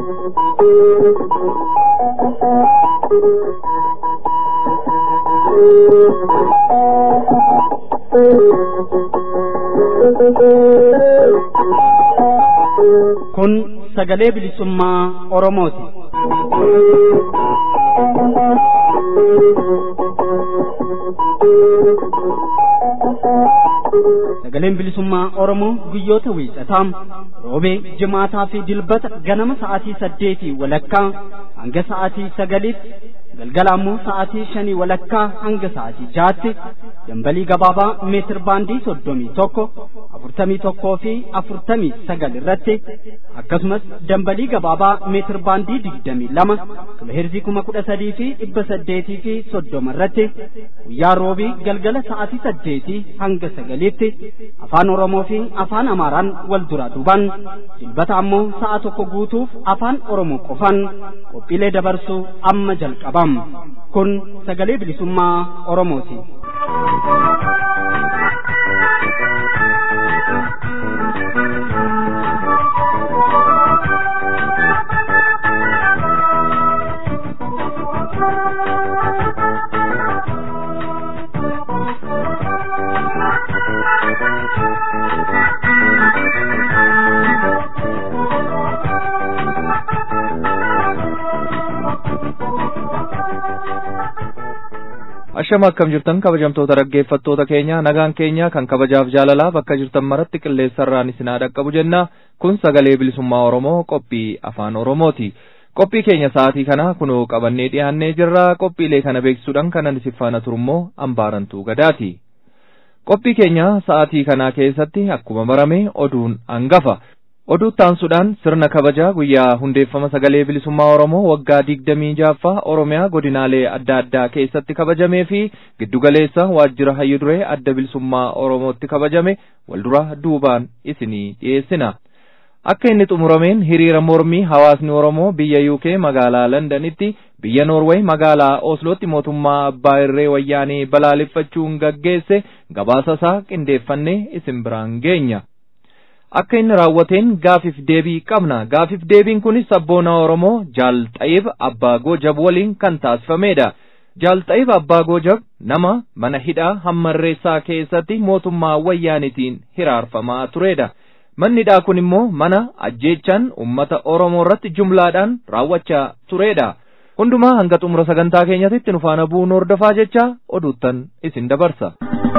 Kun sagalee bilisummaa Oromooti. Sagaleen bilisummaa Oromoo guyyoota wiixataa roobee jimaataa fi dilbata ganama sa'aatii saddeetii walakkaa hanga sa'aatii sagaliitti galgala ammoo sa'aatii shanii walakkaa hanga sa'aatii jaatti dambalii gabaabaa meetir baandii soddomii tokko afurtamii tokkoo fi afurtamii sagal irratti akkasumas dambalii gabaabaa meetir baandii digdamii lama kiloheerzii kuma kudha sadii fi dhibba saddeetii fi soddoma irratti guyyaa roobii galgala sa'aatii saddeetii hanga sagaliitti afaan oromoo fi afaan amaaraan wal duraa duuban dilbata ammoo sa'a tokko guutuuf afaan oromoo qofan qophiilee dabarsuu amma jalqabam kun sagalee bilisummaa oromooti. Ashama akkam jirtan kabajamtoota dhaggeeffattoota keenya nagaan keenya kan kabajaaf jaalalaa bakka jirtan maratti qilleensarraan isin haa dhaqqabu jenna kun sagalee bilisummaa Oromoo qophii afaan Oromooti. Qophii keenya sa'aatii kana kunoo qabannee dhiyaannee jirra qophiilee kana beeksisuudhaan kanan isin faana turummoo ambaarantuu gadaati. Qophii keenya sa'aatii kanaa keessatti akkuma barame oduun hangafa. Oduu taansuudhaan sirna kabajaa guyyaa hundeeffama sagalee bilisummaa Oromoo waggaa digdamii jaaffaa Oromiyaa godinaalee adda addaa keessatti kabajamee fi giddugaleessa waajjira hayyuduree adda bilisummaa Oromootti kabajame waldura duubaan isinii dhiyeessina. Akka inni xumurameen hiriira mormii hawaasni Oromoo biyya UK magaalaa Londanitti biyya Noorweey magaalaa Oslootti mootummaa abbaa irree wayyaanee balaaleffachuun gaggeesse gabaasa isaa qindeeffannee isin biraan geenya. akka inni raawwateen gaafif deebii qabna gaafif deebiin kunis sabboona oromoo jaal xayib abbaa goojab waliin kan taasifamedha jaal xayib abbaa goojab nama mana hidhaa hammarreessaa keessatti mootummaa wayyaanitiin hiraarfamaa turedha manni hidhaa kun immoo mana ajjeechaan ummata oromoo irratti jumlaadhaan raawwachaa turedha hundumaa hanga xumura sagantaa keenyatti nu faana bu'uun hordofaa jecha oduuttan isin dabarsa.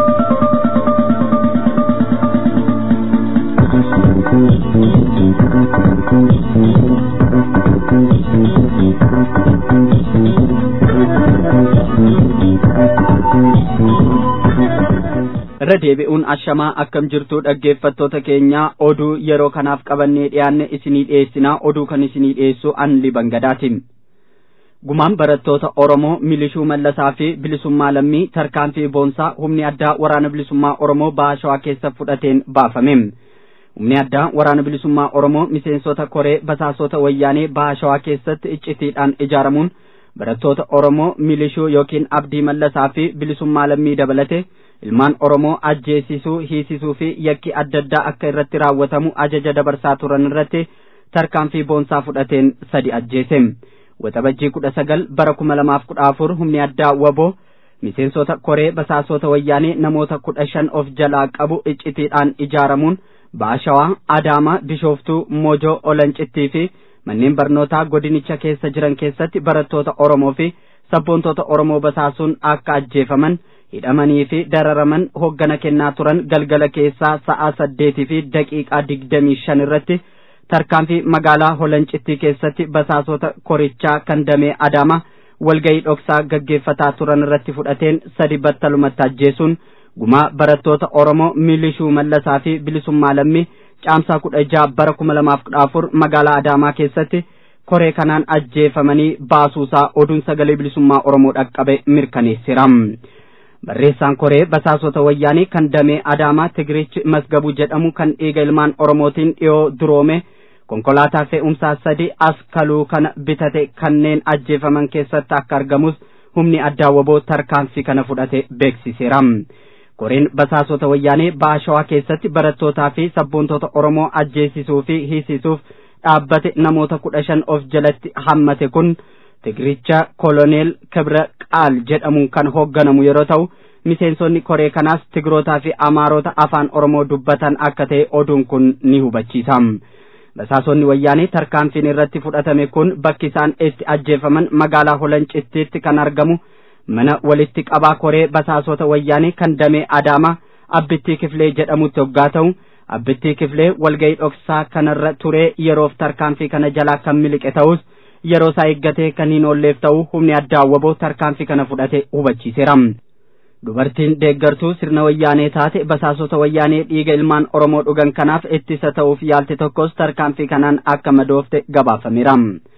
irra deebi'uun ashamaa akkam jirtu dhaggeeffattoota keenya oduu yeroo kanaaf qabannee dhiyaanne isinii dhiyeessinaa oduu kan isinii dhiyeessu an libangadaatiin gumaan barattoota oromoo milishuu mallasaa fi bilisummaa lammii tarkaanfii boonsaa humni addaa waraana bilisummaa oromoo baashawaa keessa fudhateen baafame humni addaa waraana bilisummaa oromoo miseensota koree basaasota wayyaanee baashawaa keessatti iccitiidhaan ijaaramuun barattoota oromoo milishuu yookiin abdii mallasaa fi bilisummaa lammii dabalate ilmaan oromoo ajjeesisuu hiisisuu fi yakki adda addaa akka irratti raawwatamu ajaja dabarsaa turan irratti tarkaanfii boonsaa fudhateen sadi ajjeese waxabajjii kudha sagal bara kuma lamaaf kudha afur humni addaa waboo miseensota koree basaasota wayyaanee namoota kudha shan of jalaa qabu iccitiidhaan ijaaramuun baashawaa adaamaa bishooftuu moojoo olancittii fi manneen barnootaa godinicha keessa jiran keessatti barattoota oromoo fi sabboontota oromoo basaasuun akka ajjeefaman hidhamanii fi dararaman hoggana kennaa turan galgala keessaa sa'a saddeetii fi daqiiqaa digdamii shan irratti tarkaanfii magaalaa holancittii keessatti basaasota korichaa kan damee adaama walgayii dhoksaa gaggeeffataa turan irratti fudhateen sadi battalumatti ajjeesuun gumaa barattoota oromoo milishuu mallasaa fi bilisummaa lammii caamsaa kudha jaha bara kuma lamaaf kudha afur magaalaa adaamaa keessatti koree kanaan ajjeefamanii baasuusaa oduun sagalee bilisummaa oromoo dhaqqabe mirkaneessira. barreessaan koree basaasota wayyaanii kan damee adaamaa tigirichi masgabuu jedhamu kan dhiiga ilmaan oromootiin dhiyoo duroome konkolaataa fe'umsaa sadi as kaluu kana bitate kanneen ajjeefaman keessatti akka argamus humni addaa waboo tarkaanfii kana fudhate beeksiseera. koreen basaasota wayyaanee baashawaa keessatti barattootaa fi sabboontota oromoo ajjeesisuu fi hiisisuuf dhaabbate namoota kudha shan of jalatti hammate kun tigiricha koloneel kibra qaal jedhamuun kan hoogganamu yeroo ta'u miseensonni koree kanaas tigrootaa fi amaarota afaan oromoo dubbatan akka ta'e oduun kun ni hubachiisa basaasonni wayyaanee tarkaanfiin irratti fudhatame kun bakki isaan itti ajjeefaman magaalaa holancittiitti kan argamu mana walitti qabaa koree basaasota wayyaanee kan damee adaamaa abbittii kifilee jedhamutti hoggaa ta'u abbittii kifilee walga'ii dhoksaa kanarra turee yeroof tarkaanfii kana jalaa kan miliqe ta'us yeroo isaa eeggatee kan hin oolleef ta'u humni addaa waboo tarkaanfii kana fudhate hubachiiseera. dubartiin deeggartuu sirna wayyaanee taate basaasota wayyaanee dhiiga ilmaan oromoo dhugan kanaaf ittisa ta'uuf yaalte tokkos tarkaanfii kanaan akka madoofte gabaafameera.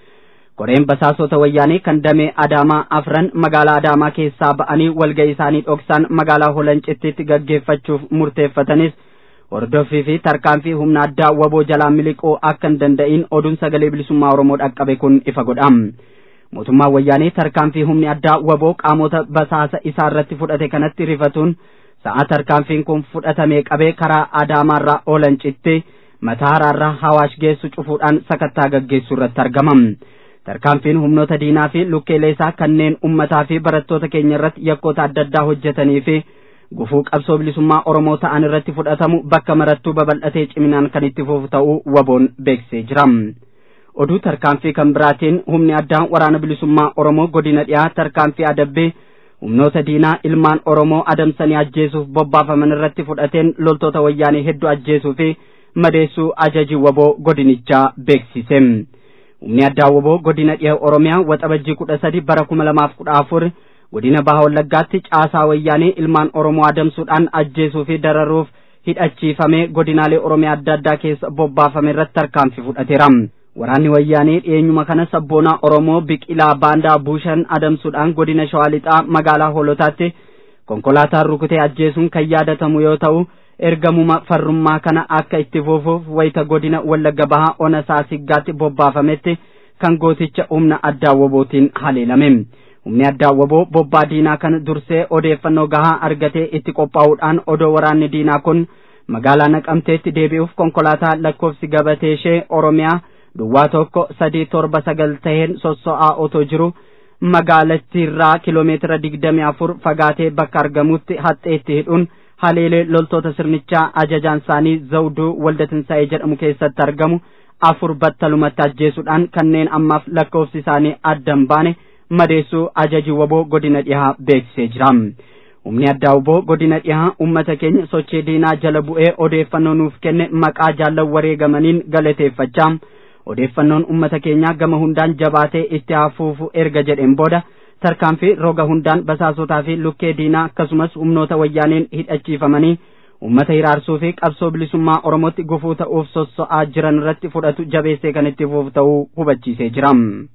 koreen basaasota wayyaanee kan damee adaamaa afran magaalaa adaamaa keessaa ba'anii walga'ii isaanii dhoksaan magaalaa holancittiitti gaggeeffachuuf murteeffatanis hordoffii fi tarkaanfii humna addaa waboo jalaa miliquu akka hin danda'in oduun sagalee bilisummaa oromoo dhaqqabe kun ifa godha. mootummaan wayyaanee tarkaanfii humni addaa waboo qaamota basaasa isaa irratti fudhate kanatti rifatuun sa'a tarkaanfiin kun fudhatamee qabee karaa adaamaarraa holancittii mataaraarraa hawaash geessu cufuudhaan sakattaa gaggeessuu irratti argama. tarkaanfiin humnoota diinaa fi lukkeelee isaa kanneen ummataa fi barattoota keenya irratti yakkoota adda addaa hojjetanii fi gufuu qabsoo bilisummaa oromoo ta'an irratti fudhatamu bakka marattuu babal'atee ciminaan kan itti fufu ta'uu waboon beeksisee jira. oduu tarkaanfii kan biraatiin humni addaa waraana bilisummaa oromoo godina dhiyaa tarkaanfii adabbee humnoota diinaa ilmaan oromoo adamsanii ajjeesuuf bobbaafaman irratti fudhateen loltoota wayyaanee hedduu ajjeesuu fi madeessuu ajajii waboo godinichaa beeksise. humni addaa waboo godina dhiyaa oromiyaa waxabajjii kudha sadi bara kuma lamaaf kudha afur godina baha wallaggaatti caasaa wayyaanee ilmaan oromoo adamsuudhaan ajjeesuu fi dararuuf hidhachiifamee godinaalee oromiyaa adda addaa keessa bobbaafame irratti tarkaanfii fudhateera. waraanni wayyaanee dhiyeenyuma kana sabboonaa oromoo biqilaa baandaa buushan adamsuudhaan godina shawaa lixaa magaalaa hoolotaatti konkolaataan rukutee ajjeesuun kan yaadatamu yoo ta'u ergamuma farrummaa kana akka itti fufuuf wayita godina wallagga bahaa ona saasiggaatti bobbaafametti kan gooticha humna addaa wabootiin haleelame humni addaa waboo bobbaa diinaa kana dursee odeeffannoo gahaa argatee itti qophaa'uudhaan odoo waraanni diinaa kun magaalaa naqamteetti deebi'uuf konkolaataa lakkoofsi gabatee ishee oromiyaa duwwaa tokko sadii torba sagal taheen sosso'aa otoo jiru magaalattiirraa kiloomeetira digdamii afur fagaatee bakka argamutti haxxeetti hidhuun haleelee loltoota sirnichaa ajajaan isaanii zawduu waldatinsaa'ee jedhamu keessatti argamu afur battalumatti ajjeesuudhaan kanneen ammaaf lakkoofsi isaanii addan baane madeessuu ajajii waboo godina dhihaa beeksisee jira. humni addaa waboo godina dhihaa ummata keenya sochii diinaa jala bu'ee odeeffannoo nuuf kenne maqaa jaallan wareegamaniin galateeffachaa odeeffannoon ummata keenyaa gama hundaan jabaatee itti hafuufu erga jedheen booda tarkaanfii roga hundaan basaasotaa fi lukkee diinaa akkasumas humnoota wayyaaneen hidhachiifamanii ummata hiraarsuu fi qabsoo bilisummaa oromootti gufuu ta'uuf sosso'aa jiran irratti fudhatu jabeessee kan itti fufu ta'uu hubachiisee jira.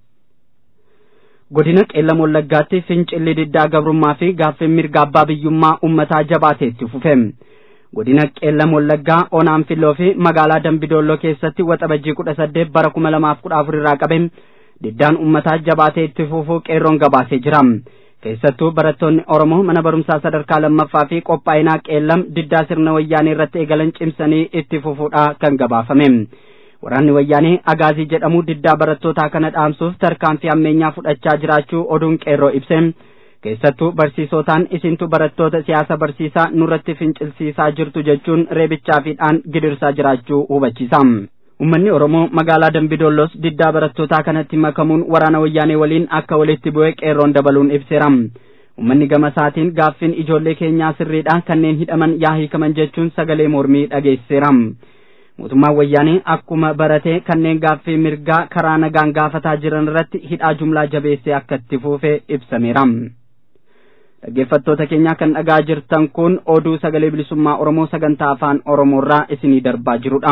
godina qeellam wallaggaatti fincilli diddaa gabrummaa fi gaaffii mirga abbaa biyyummaa ummataa jabaatee itti fufe. godina qeellam wallaggaa onaan filloo fi magaalaa dambidolloo keessatti waxabajjii kudha saddeet bara kuma lamaaf kudha afur irraa qabe diddaan ummataa jabaatee itti fufuu qeerroon gabaasee jira keessattuu barattoonni oromoo mana barumsaa sadarkaa lammaffaa fi qophaa'inaa qeellam diddaa sirna wayyaanee irratti eegalan cimsanii itti fufuudha kan gabaafame waraanni wayyaanee agaazii jedhamu diddaa barattootaa kana dhaamsuuf tarkaanfii ammeenyaa fudhachaa jiraachuu oduun qeerroo ibse keessattuu barsiisotaan isintu barattoota siyaasa barsiisaa nurratti fincilsiisaa jirtu jechuun reebichaa fi dhaan gidirsaa jiraachuu hubachiisa. Uummanni Oromoo magaalaa Dambidoollos diddaa barattootaa kanatti makamuun waraana wayyaanee waliin akka walitti bu'ee qeerroon dabaluun ibseera. Uummanni gama isaatiin gaaffiin ijoollee keenyaa sirriidha kanneen hidhaman yaa hiikaman jechuun sagalee mormii dhageessiseera. Mootummaan wayyaanee akkuma barate kanneen gaaffii mirgaa karaa nagaan gaafataa jiran irratti hidhaa jumlaa jabeessee akka itti fufe ibsameera. dhaggeeffattoota keenya kan dhagaa jirtan kun oduu sagalee bilisummaa oromoo sagantaa afaan oromoorraa isinii darbaa jirudha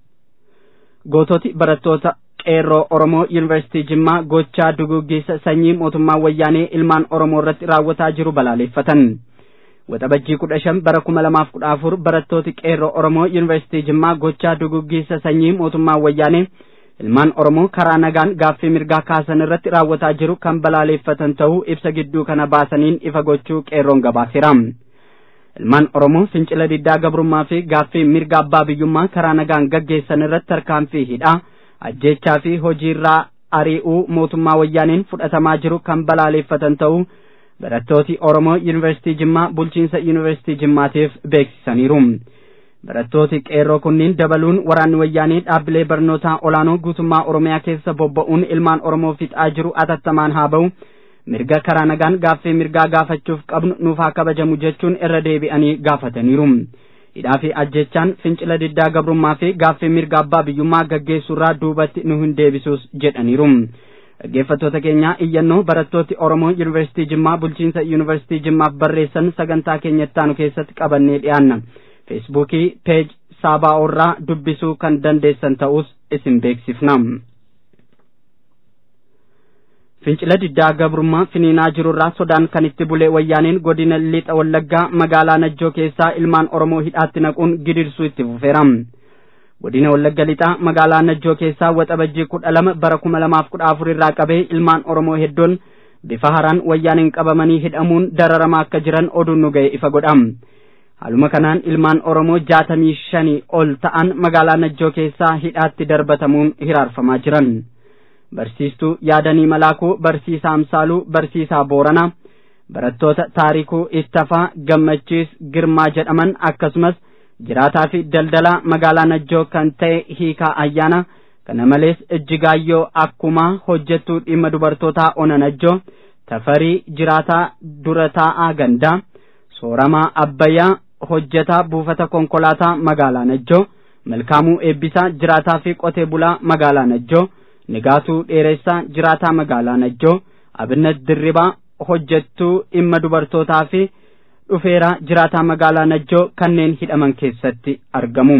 goototi barattoota qeerroo oromoo yuunivarsiitii jimmaa gochaa duguuggiisa sanyii mootummaa wayyaanee ilmaan oromoo irratti raawwataa jiru balaaleffatan waxabajjii kudha shan bara kuma lamaaf kudha afur barattooti qeerroo oromoo yuunivarsiitii jimmaa gochaa duguuggiisa sanyii mootummaa wayyaanee ilmaan oromoo karaa nagaan gaaffii mirgaa kaasan irratti raawwataa jiru kan balaaleffatan ta'uu ibsa gidduu kana baasaniin ifa gochuu qeerroon gabaaseera ilmaan oromoo fincila diddaa gabrummaa fi gaaffii mirga abbaa biyyummaa karaa nagaan gaggeessan irratti tarkaanfii hidhaa ajjechaa fi hojiirraa ari'uu mootummaa wayyaaniin fudhatamaa jiru kan balaaleeffatan ta'uu barattooti Oromoo Yuunivarsiitii Jimmaa bulchiinsa Yuunivarsiitii Jimmaatiif beeksisaniiru. Barattooti qeerroo kunniin dabaluun waraanni wayyaanii dhaabbilee barnootaa olaanoo guutummaa Oromiyaa keessa bobba'uun ilmaan Oromoo fixaa jiru atattamaan haa ba'u. Mirga karaa nagaan gaaffii mirgaa gaafachuuf qabnu nuuf haa kabajamu jechuun irra deebi'anii gaafataniiru. Hidhaa fi ajjechaan fincila diddaa gabrummaa fi gaaffii mirga abbaa biyyummaa gaggeessuurraa duubatti nu hin deebisuus jedhaniiru. Dhaggeeffattoota keenya iyyannoo barattooti Oromoo Yuunivarsiitii Jimmaa bulchiinsa Yuunivarsiitii Jimmaaf barreessan sagantaa keenya ittaanu keessatti qabannee dhiyaanna. Feesbuukii peej Saabaa'oorraa dubbisuu kan dandeessan ta'us isin beeksifna. Fincila diddaa gabrummaa finiinaa jirurraa sodaan kan itti bulee wayyaaniin godina lixa wallaggaa magaalaa Najjoo keessaa ilmaan Oromoo hidhaatti naquun gidirsuu itti fufeera. godina wallagga lixaa magaalaa najjoo keessaa waxabajjii kudha lama bara kuma lamaaf kudha afur irraa qabee ilmaan oromoo hedduun bifa haraan wayyaaniin qabamanii hidhamuun dararamaa akka jiran oduun nu ga'e ifa godha haaluma kanaan ilmaan oromoo jaatamii shanii ol ta'an magaalaa najjoo keessaa hidhaatti darbatamuun hiraarfamaa jiran barsiistuu yaadanii malaakuu barsiisaa amsaaluu barsiisaa booranaa barattoota taarikuu ittafaa gammachiis girmaa jedhaman akkasumas jiraataa fi daldalaa magaalaa najjoo kan ta'e hiikaa ayyaana kana malees ejjigaayyoo akkumaa hojjettuu dhimma dubartootaa ona najjoo tafarii jiraataa dura taa'aa gandaa sooramaa abbayyaa hojjetaa buufata konkolaataa magaalaa najjoo malkaamuu eebbisaa jiraataa fi qotee bulaa magaalaa najjoo nigaatuu dheeressaa jiraataa magaalaa najjoo abinat dirribaa hojjettuu dhimma dubartootaa fi dhufeera jiraataa magaalaa najjoo kanneen hidhaman keessatti argamu.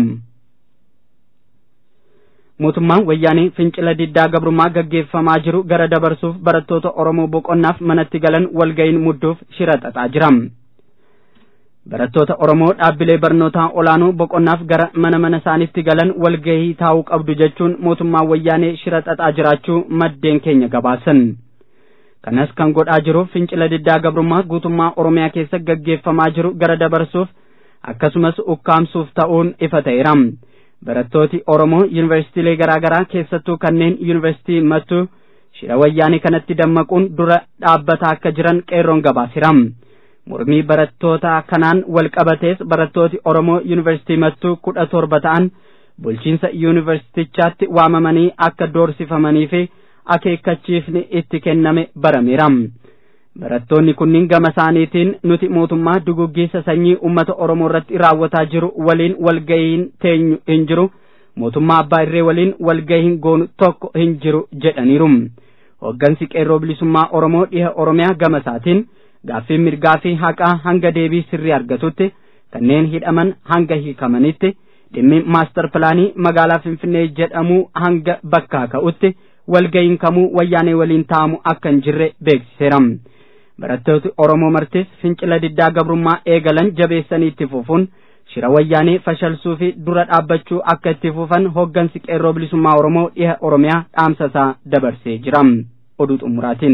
mootummaan wayyaanii fincila diddaa gabrummaa gaggeeffamaa jiru gara dabarsuuf barattoota oromoo boqonnaaf manatti galan walga'iin mudduuf shira xaxaa jira. barattoota oromoo dhaabbilee barnootaa olaanoo boqonnaaf gara mana mana isaaniitti galan walgahii taa'uu qabdu jechuun mootummaan wayyaanee shira xaxaa jiraachuu maddeen keenya gabaasan. kanas kan godhaa jiru fincila diddaa gabrummaa guutummaa oromiyaa keessa gaggeeffamaa jiru gara dabarsuuf akkasumas ukkaamsuuf ta'uun ifa ta'eera barattooti oromoo yuunivarsiitiilee garaa garaa keessattuu kanneen yuunivarsiitii mattuu shira wayyaanii kanatti dammaquun dura dhaabbataa akka jiran qeerroon gabaaseera mormii barattoota kanaan wal qabatees barattooti oromoo yuunivarsiitii mattuu kudha torba ta'an bulchiinsa yuunivarsiitichaatti waamamanii akka doorsifamanii fi akeekkachiifni itti kenname barameera barattoonni kunniin gama isaaniitiin nuti mootummaa duguggiisa sanyii ummata oromoo irratti raawwataa jiru waliin walgahiin teenyu hin jiru mootummaa abbaa irree waliin walgahiin goonu tokko hin jiru jedhaniiru hoggansi qeerroo bilisummaa oromoo dhiha oromiyaa gama isaatiin gaaffii mirgaa fi haqaa hanga deebii sirrii argatutti kanneen hidhaman hanga hiikamanitti dhimmi maastar pilaanii magaalaa finfinnee jedhamu hanga bakkaa ka'utti walga'iin kamuu wayyaanee waliin taa'amu akka hin jirre beeksiseera barattooti oromoo martis fincila diddaa gabrummaa eegalan jabeessanii itti fufuun shira wayyaanee fashalsuu fi dura dhaabbachuu akka itti fufan hoggansi qeerroo bilisummaa oromoo dhiha oromiyaa dhaamsa isaa dabarsee jira oduu xumuraatiin.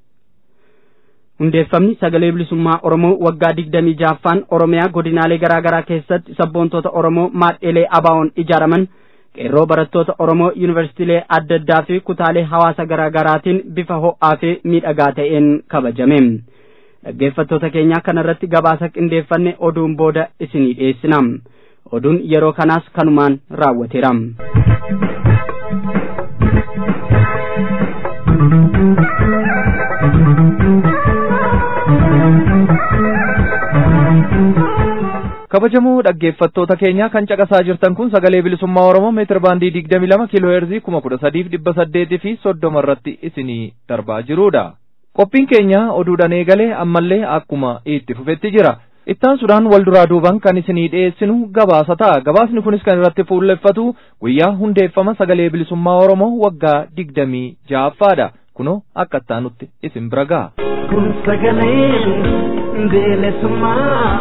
hundeeffamni sagalee bilisummaa oromoo waggaa digdamii jaaffaan oromiyaa godinaalee garaa garaa keessatti sabboontoota oromoo maadheelee abaawoon ijaaraman qeerroo barattoota oromoo yuunivarsiitiilee adda addaa fi kutaalee hawaasa garaa garaatiin bifa ho'aa fi miidhagaa ta'een kabajame dhaggeeffattoota keenyaa kanarratti gabaasa qindeeffanne oduun booda isinii dhiyeessina oduun yeroo kanaas kanumaan raawwateera. kabajamoo dhaggeeffattoota keenya kan caqasaa jirtan kun sagalee bilisummaa oromoo meetir baandii digdami lama kiiloo heerzii kuma kudha sadiif dhibba saddeetii fi soddoma irratti isinii darbaa jirudha. qophiin keenya oduudhaan eegalee ammallee akkuma itti fufetti jira. ittaan sudhaan wal duraa duuban kan isinii dhiyeessinu gabaasa ta'a gabaasni kunis kan irratti fuulleffatu guyyaa hundeeffama sagalee bilisummaa oromoo waggaa digdamii ja'affaadha kunoo akka ittaanutti isin bira ga'a. kun sagalee bilisummaa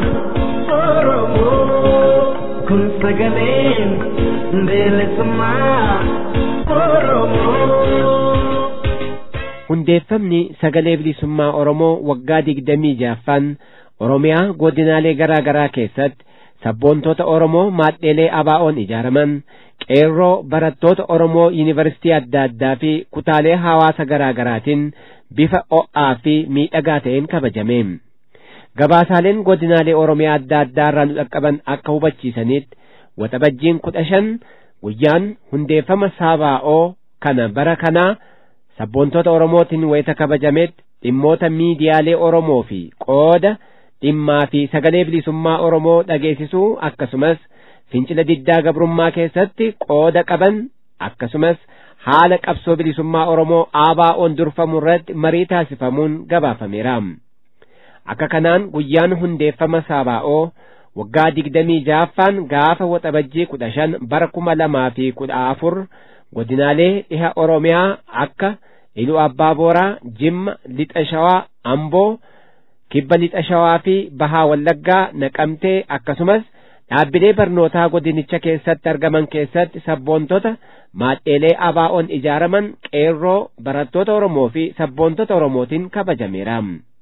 oromoo kun sagalee bilisummaa oromoo. hundeeffamni sagalee bilisummaa oromoo waggaa digdamii ja'affaan oromiyaa godinaalee garaa garaa keessatti sabboontota Oromoo maadheelee abaa'oon ijaaraman qeerroo barattoota Oromoo yuunivarsiitii adda addaa fi kutaalee hawaasa garaa garaatiin bifa o'aa fi miidhagaa ta'een kabajame. Gabaasaaleen godinaalee Oromiyaa adda addaa irraa nu dhaqqaban akka hubachiisanitti waxabajjiin kudha shan guyyaan hundeeffama saabaa'oo kana bara kanaa sabboontota Oromootiin wayita kabajametti dhimmoota miidiyaalee Oromoo fi qooda dhimmaa fi sagalee bilisummaa Oromoo dhageessisuu akkasumas fincila diddaa gabrummaa keessatti qooda qaban akkasumas haala qabsoo bilisummaa Oromoo ABO'n durfamu irratti marii taasifamuun gabaafameera. Akka kanaan guyyaan hundeeffama saabaa'oo waggaa digdamii ja'affaan gaafa waxabajjii kudha shan bara kuma lamaa fi kudha afur godinaalee dhiha Oromiyaa akka Iluu Abbaa Booraa, Jimma, Lixa Shawaa, Amboo, Kibba Lixa Shawaa fi Bahaa Wallaggaa, Naqamtee akkasumas dhaabbilee barnootaa godinicha keessatti argaman keessatti sabboontota maadheelee abaa'oon ijaaraman qeerroo barattoota Oromoo fi sabboontota Oromootiin kabajameera.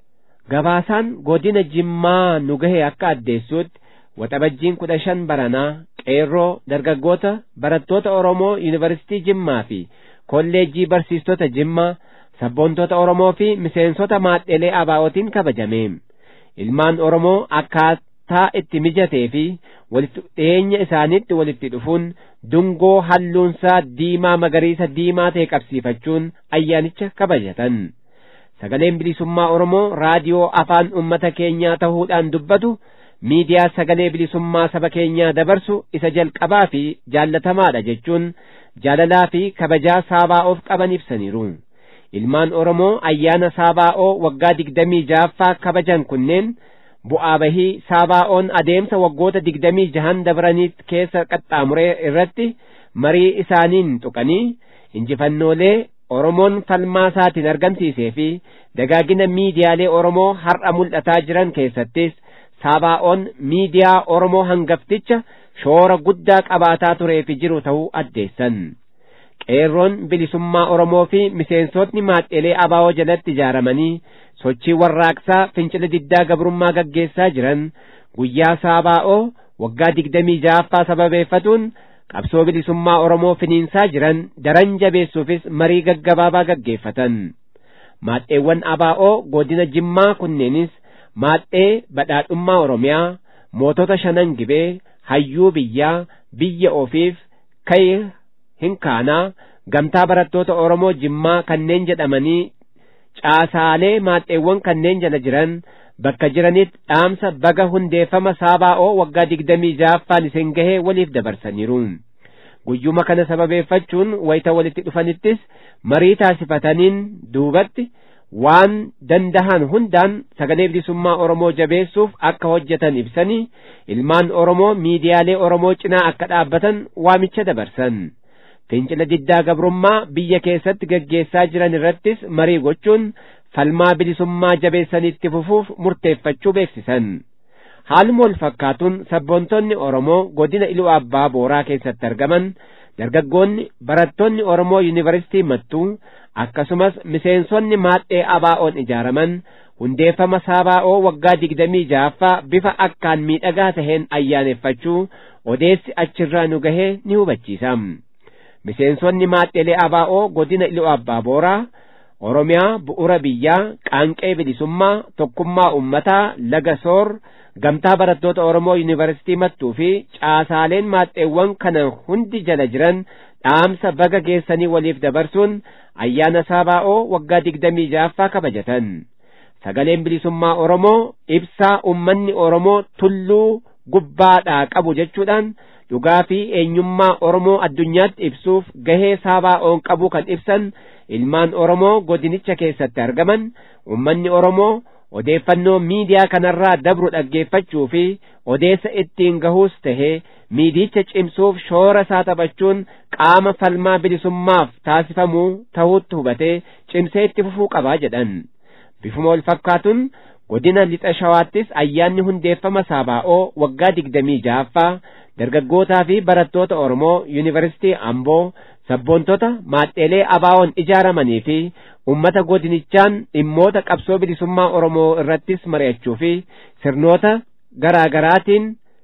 Gabaasaan godina Jimmaa nu gahe akka addeessuutti waxabajjiin kudha shan baranaa qeerroo dargaggoota barattoota Oromoo yuunivarsiitii Jimmaa fi kolleejjii barsiistota Jimmaa sabboontota Oromoo fi miseensota maadheelee abaa'ootiin kabajame. Ilmaan Oromoo akkaataa itti mijatee fi walitti dhiyeenya isaaniitti walitti dhufuun dungoo halluunsaa diimaa magariisa diimaa ta'e qabsiifachuun ayyaanicha kabajatan. Sagaleen bilisummaa Oromoo raadiyoo afaan uummata keenyaa ta'uudhaan dubbatu miidiyaa sagalee bilisummaa saba keenyaa dabarsu isa jalqabaa fi jaallatamaadha jechuun jaalalaa fi kabajaa saabaa'oof qaban ibsaniiru. Ilmaan Oromoo ayyaana saabaa'oo waggaa digdamii ja'affaa kabajan kunneen bu'aa bahii saabaa'oon adeemsa waggoota digdamii jahan dabranii keessa qaxxaamuree irratti marii isaaniin tuqanii injifannoolee Oromoon falmaa isaatiin argamsiisee fi dagaagina miidiyaalee Oromoo har'a mul'ataa jiran keessattis saabaa'oon miidiyaa Oromoo hangafticha shoora guddaa qabaataa turee fi jiru ta'uu addeessan. Qeerroon bilisummaa Oromoo fi miseensotni maadheelee abaa'oo jalatti ijaaramanii sochii warraaqsaa fincila diddaa gabrummaa gaggeessaa jiran guyyaa saabaa'oo waggaa digdamii ja'affaa sababeeffatuun qabsoo bilisummaa Oromoo finiinsaa jiran daran jabeessuufis marii gaggabaabaa gaggeeffatan. Maadheewwan abaa'oo godina Jimmaa kunneenis maadhee badhaadhummaa Oromiyaa, mootota shanan gibee, hayyuu biyyaa, biyya ofiif, ka'e hinkaanaa, gamtaa barattoota Oromoo Jimmaa kanneen jedhamanii caasaalee maadheewwan kanneen jala jiran bakka jiranitti dhaamsa baga hundeeffama saabaa'oo waggaa digdamii ja'affaan isin gahee waliif dabarsaniiru. Guyyuma kana sababeeffachuun wayita walitti dhufanittis marii taasifataniin duubatti waan dandahan hundaan sagalee bilisummaa Oromoo jabeessuuf akka hojjetan ibsanii ilmaan Oromoo miidiyaalee Oromoo cinaa akka dhaabbatan waamicha dabarsan. Fincila diddaa gabrummaa biyya keessatti gaggeessaa jiran irrattis marii gochuun falmaa bilisummaa jabeessanitti fufuuf murteeffachuu beeksisan. Haaluma wal fakkaatuun sabboontonni Oromoo godina Iluu Abbaa Booraa keessatti argaman dargaggoonni barattoonni Oromoo yuunivarsiitii Mattuu akkasumas miseensonni maadhee abaa'oon ijaaraman hundeeffama saabaa'oo waggaa digdamii ja'affaa bifa akkaan miidhagaa taheen ayyaaneffachuu odeessi achirraa nu gahee ni hubachiisa. Miseensonni maadheelee abaa'oo godina Iluu Abbaa Booraa Oromiyaa bu'ura biyyaa qaanqee bilisummaa tokkummaa ummataa laga soor gamtaa barattoota Oromoo yuunivarsiitii mattuu fi caasaaleen maadheewwan kana hundi jala jiran dhaamsa baga geessanii waliif dabarsuun ayyaana saabaa'oo waggaa digdamii ja'affaa kabajatan. Sagaleen bilisummaa Oromoo ibsaa ummanni Oromoo tulluu gubbaadhaa qabu jechuudhaan dhugaa fi eenyummaa Oromoo addunyaatti ibsuuf gahee saabaa'oon qabu kan ibsan ilmaan Oromoo godinicha keessatti argaman ummanni Oromoo odeeffannoo miidiyaa kanarraa dabru dhaggeeffachuu fi odeessa ittiin gahuus tahee miidicha cimsuuf shoora isaa taphachuun qaama falmaa bilisummaaf taasifamuu ta'uutti hubatee cimsee itti fufuu qabaa jedhan. Bifuma wal fakkaatuun godina lixa shawaattis ayyaanni hundeeffama saabaa'oo waggaa digdamii ja'affaa dargaggootaa fi barattoota Oromoo yuunivarsiitii Amboo sabboontota maadheelee abaa'oon ijaaramanii fi ummata godinichaan dhimmoota qabsoo bilisummaa Oromoo irrattis mari'achuu fi sirnoota garaa garaatiin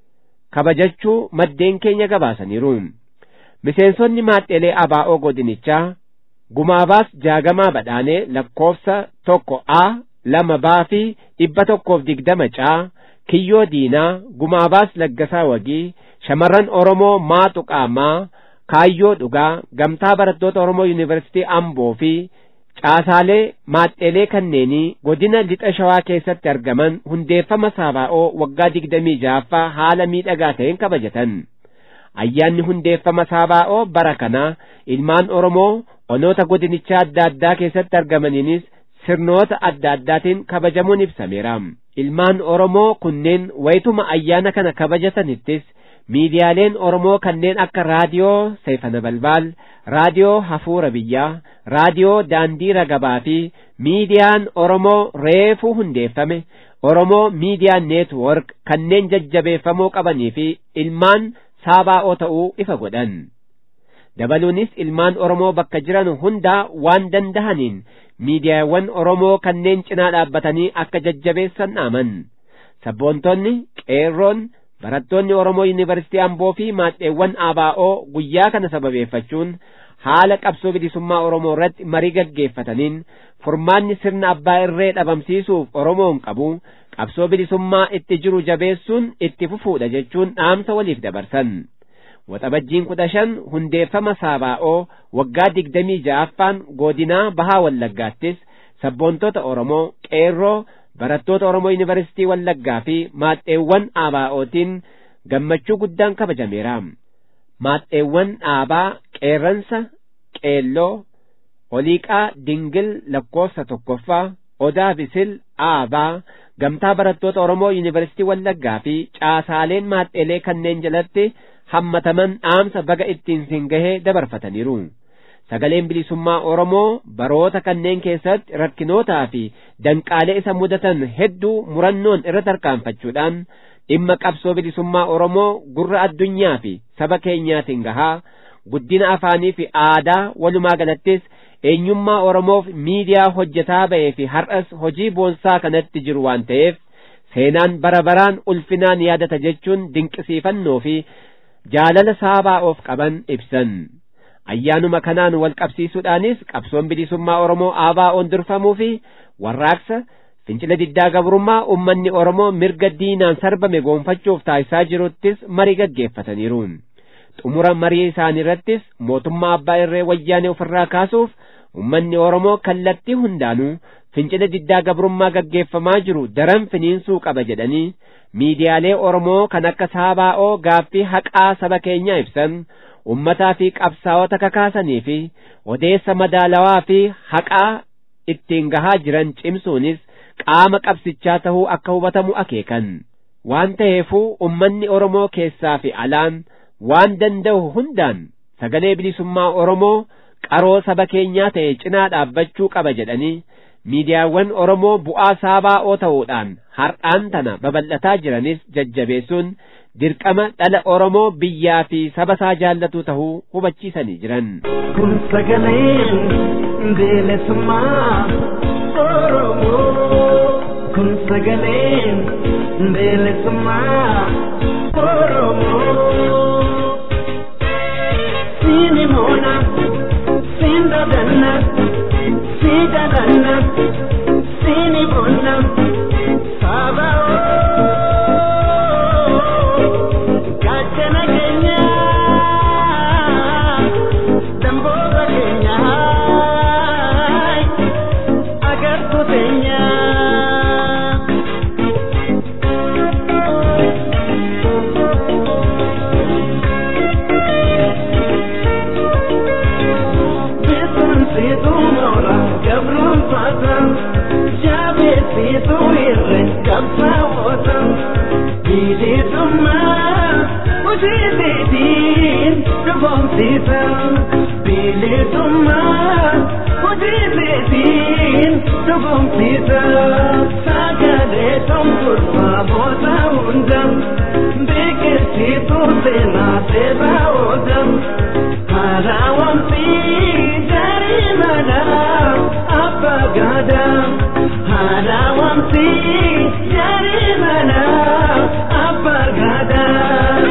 kabajachuu maddeen keenya gabaasaniiru miseensonni maadhelee abaa'oo godinichaa gumaabaas jaagamaa badhaanee lakkoofsa tokko a lama baa fi dhibba tokkoof digdama caa kiyyoo diinaa gumaabaas laggasaa wagii shamarran oromoo maatu qaamaa kaayyoo dhugaa gamtaa barattoota oromoo yuunivarsiitii amboo fi caasaalee maadhelee kanneenii godina lixa shawaa keessatti argaman hundeeffama saabaa'oo waggaa digdamii ja'affaa haala miidhagaa ta'een kabajatan ayyaanni hundeeffama saabaa'oo bara kana ilmaan oromoo onoota godinichaa adda addaa keessatti argamaniinis sirnoota adda addaatiin kabajamuun ibsameera ilmaan oromoo kunneen wayituma ayyaana kana kabajatanittis miidiyaaleen oromoo kanneen akka raadiyoo seefana balbaal raadiyoo hafuura biyyaa raadiyoo daandii ragabaa fi miidiyaan oromoo reefuu hundeeffame oromoo miidiyaa neetwork kanneen jajjabeeffamuu qabanii fi ilmaan saabaa'oo ta'uu ifa godhan dabaluunis ilmaan oromoo bakka jiran hundaa waan dandahaniin miidiyaawwan oromoo kanneen cinaa dhaabbatanii akka jajjabeessan dhaaman sabboontonni qeerroon barattoonni oromoo yuunivarsiitii amboo fi maadheewwan abaa'oo guyyaa kana sababeeffachuun haala qabsoo bilisummaa oromoo irratti marii gaggeeffataniin furmaanni sirna abbaa irree dhabamsiisuuf oromoon qabu qabsoo bilisummaa itti jiru jabeessuun itti fufuudha jechuun dhaamsa waliif dabarsan waxabajjiin kudha shan hundeeffama saabaa'oo waggaa digdamii ja'affaan godinaa bahaa wallaggaattis sabboontota oromoo qeerroo barattoota oromoo yuunivarsiitii wallaggaa fi maadheewwan abaa'ootiin gammachuu guddaan kabajameera maadheewwan dhaabaa qeerransa qeelloo oliiqaa dingil lakkoofsa tokkoffaa odaa bisil aabaa gamtaa barattoota oromoo yuunivarsiitii wallaggaa fi caasaaleen maadheelee kanneen jalatti hammataman dhaamsa baga ittiin siin gahee dabarfataniiru sagaleen bilisummaa oromoo baroota kanneen keessatti rakkinootaa fi danqaalee isa mudatan hedduu murannoon irra tarkaanfachuudhaan dhimma qabsoo bilisummaa oromoo gurra addunyaa fi saba keenyaatiin gahaa guddina afaanii fi aadaa walumaa galattis eenyummaa oromoof miidiyaa hojjetaa ba'ee fi har'as hojii boonsaa kanatti jiru waan ta'eef seenaan bara baraan ulfinaan yaadata jechuun dinqisiifannoo fi jaalala saabaa'oof qaban ibsan ayyaanuma kanaan wal qabsiisuudhaanis qabsoon bilisummaa oromoo aabaa'oon durfamuu fi warraaqsa fincila diddaa gabrummaa ummanni oromoo mirga diinaan sarbame goonfachuuf taasisaa jiruttis marii gaggeeffataniiru xumura marii isaanii irrattis mootummaa abbaa irree wayyaanee ofirraa kaasuuf ummanni oromoo kallattii hundaanuu fincila diddaa gabrummaa gaggeeffamaa jiru daran finiinsuu qaba jedhanii miidiyaalee oromoo kan akka saabaa'oo gaaffii haqaa saba keenyaa ibsan ummataa fi qabsaa'ota kakaasanii fi odeessa madaalawaa fi haqaa ittiin gahaa jiran cimsuunis qaama qabsichaa tahuu akka hubatamu akeekan waan ta'eefuu ummanni oromoo keessaa fi alaan waan danda'u hundaan sagalee bilisummaa oromoo qaroo saba keenyaa ta'e cinaa dhaabbachuu qaba jedhanii miidiyaawwan oromoo bu'aa saabaa'oo ta'uudhaan har'aan tana babal'ataa jiranis jajjabeessuun dirqama dhala oromoo biyyaa fi saba isaa jaallatu tahuu hubachiisanii jiran. kun sagaleen bilisummaa oromoo kun sagaleen bilisummaa oromoo siini moona siin dadanna sii dadanna siini moona saabaa'oo gaachana keenya damboota keenya agartuu teenya. Beekumsiitu moora gabruun faata jaabeessiitu irre qabsaa'oota bilisummaa hojiitiin dhugoomsiisa bilisummaa hojiitiin dhugoomsiisa sagalee tonkurfaa boota hunda beekumsiitu seenaa seeraa oola. Harawamsi jarimana abagada Harawamsi jarimana abagada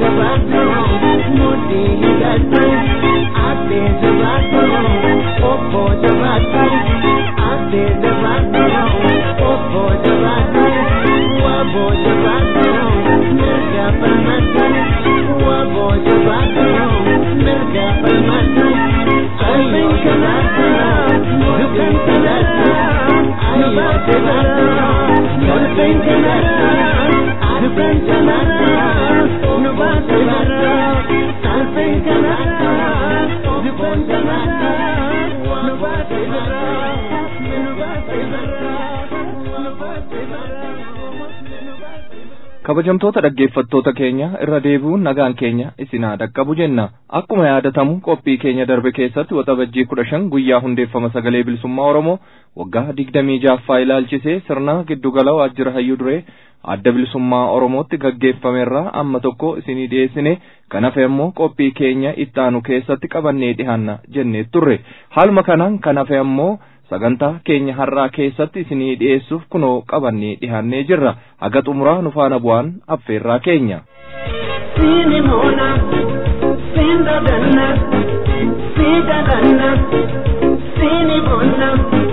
jabaatu mudhii hidhatu addee jabaatu obbo jabaatu addee jabaatu obbo jabaatu wabbo jabaatu mirga falmatu wabbo jabaatu mirga falmatu qalbiin kanaatu dukkan kanaatu ayyaa kanaatu qalbiin kanaatu dukkan kanaatu nu baate bara qalbiin kanaatu dukkan kanaatu nu baate bara nu baate bara nu baate bara nu baate bara. kabajamtoota dhaggeeffattoota keenya irra deebi'uun nagaan keenya isinaa dhaqqabu jenna akkuma yaadatamu qophii keenya darbe keessatti waxabajjii kudha shan guyyaa hundeeffama sagalee bilisummaa oromoo waggaa digdamii jaaffaa ilaalchisee sirna giddugala waajjira hayyuu duree adda bilisummaa oromootti gaggeeffamerraa amma tokko isinii dhiyeessine kan hafe ammoo qophii keenya ittaanu keessatti qabannee dhihaanna jennee turre haaluma kanaan kan hafe ammoo sagantaa keenya har'aa keessatti isinii dhiyeessuuf kunoo qabannee dhihaannee jirra haga xumuraa nu faana bu'aan affeerraa keenya. Sini mona, sin dadanna, si dadanna, sini mona,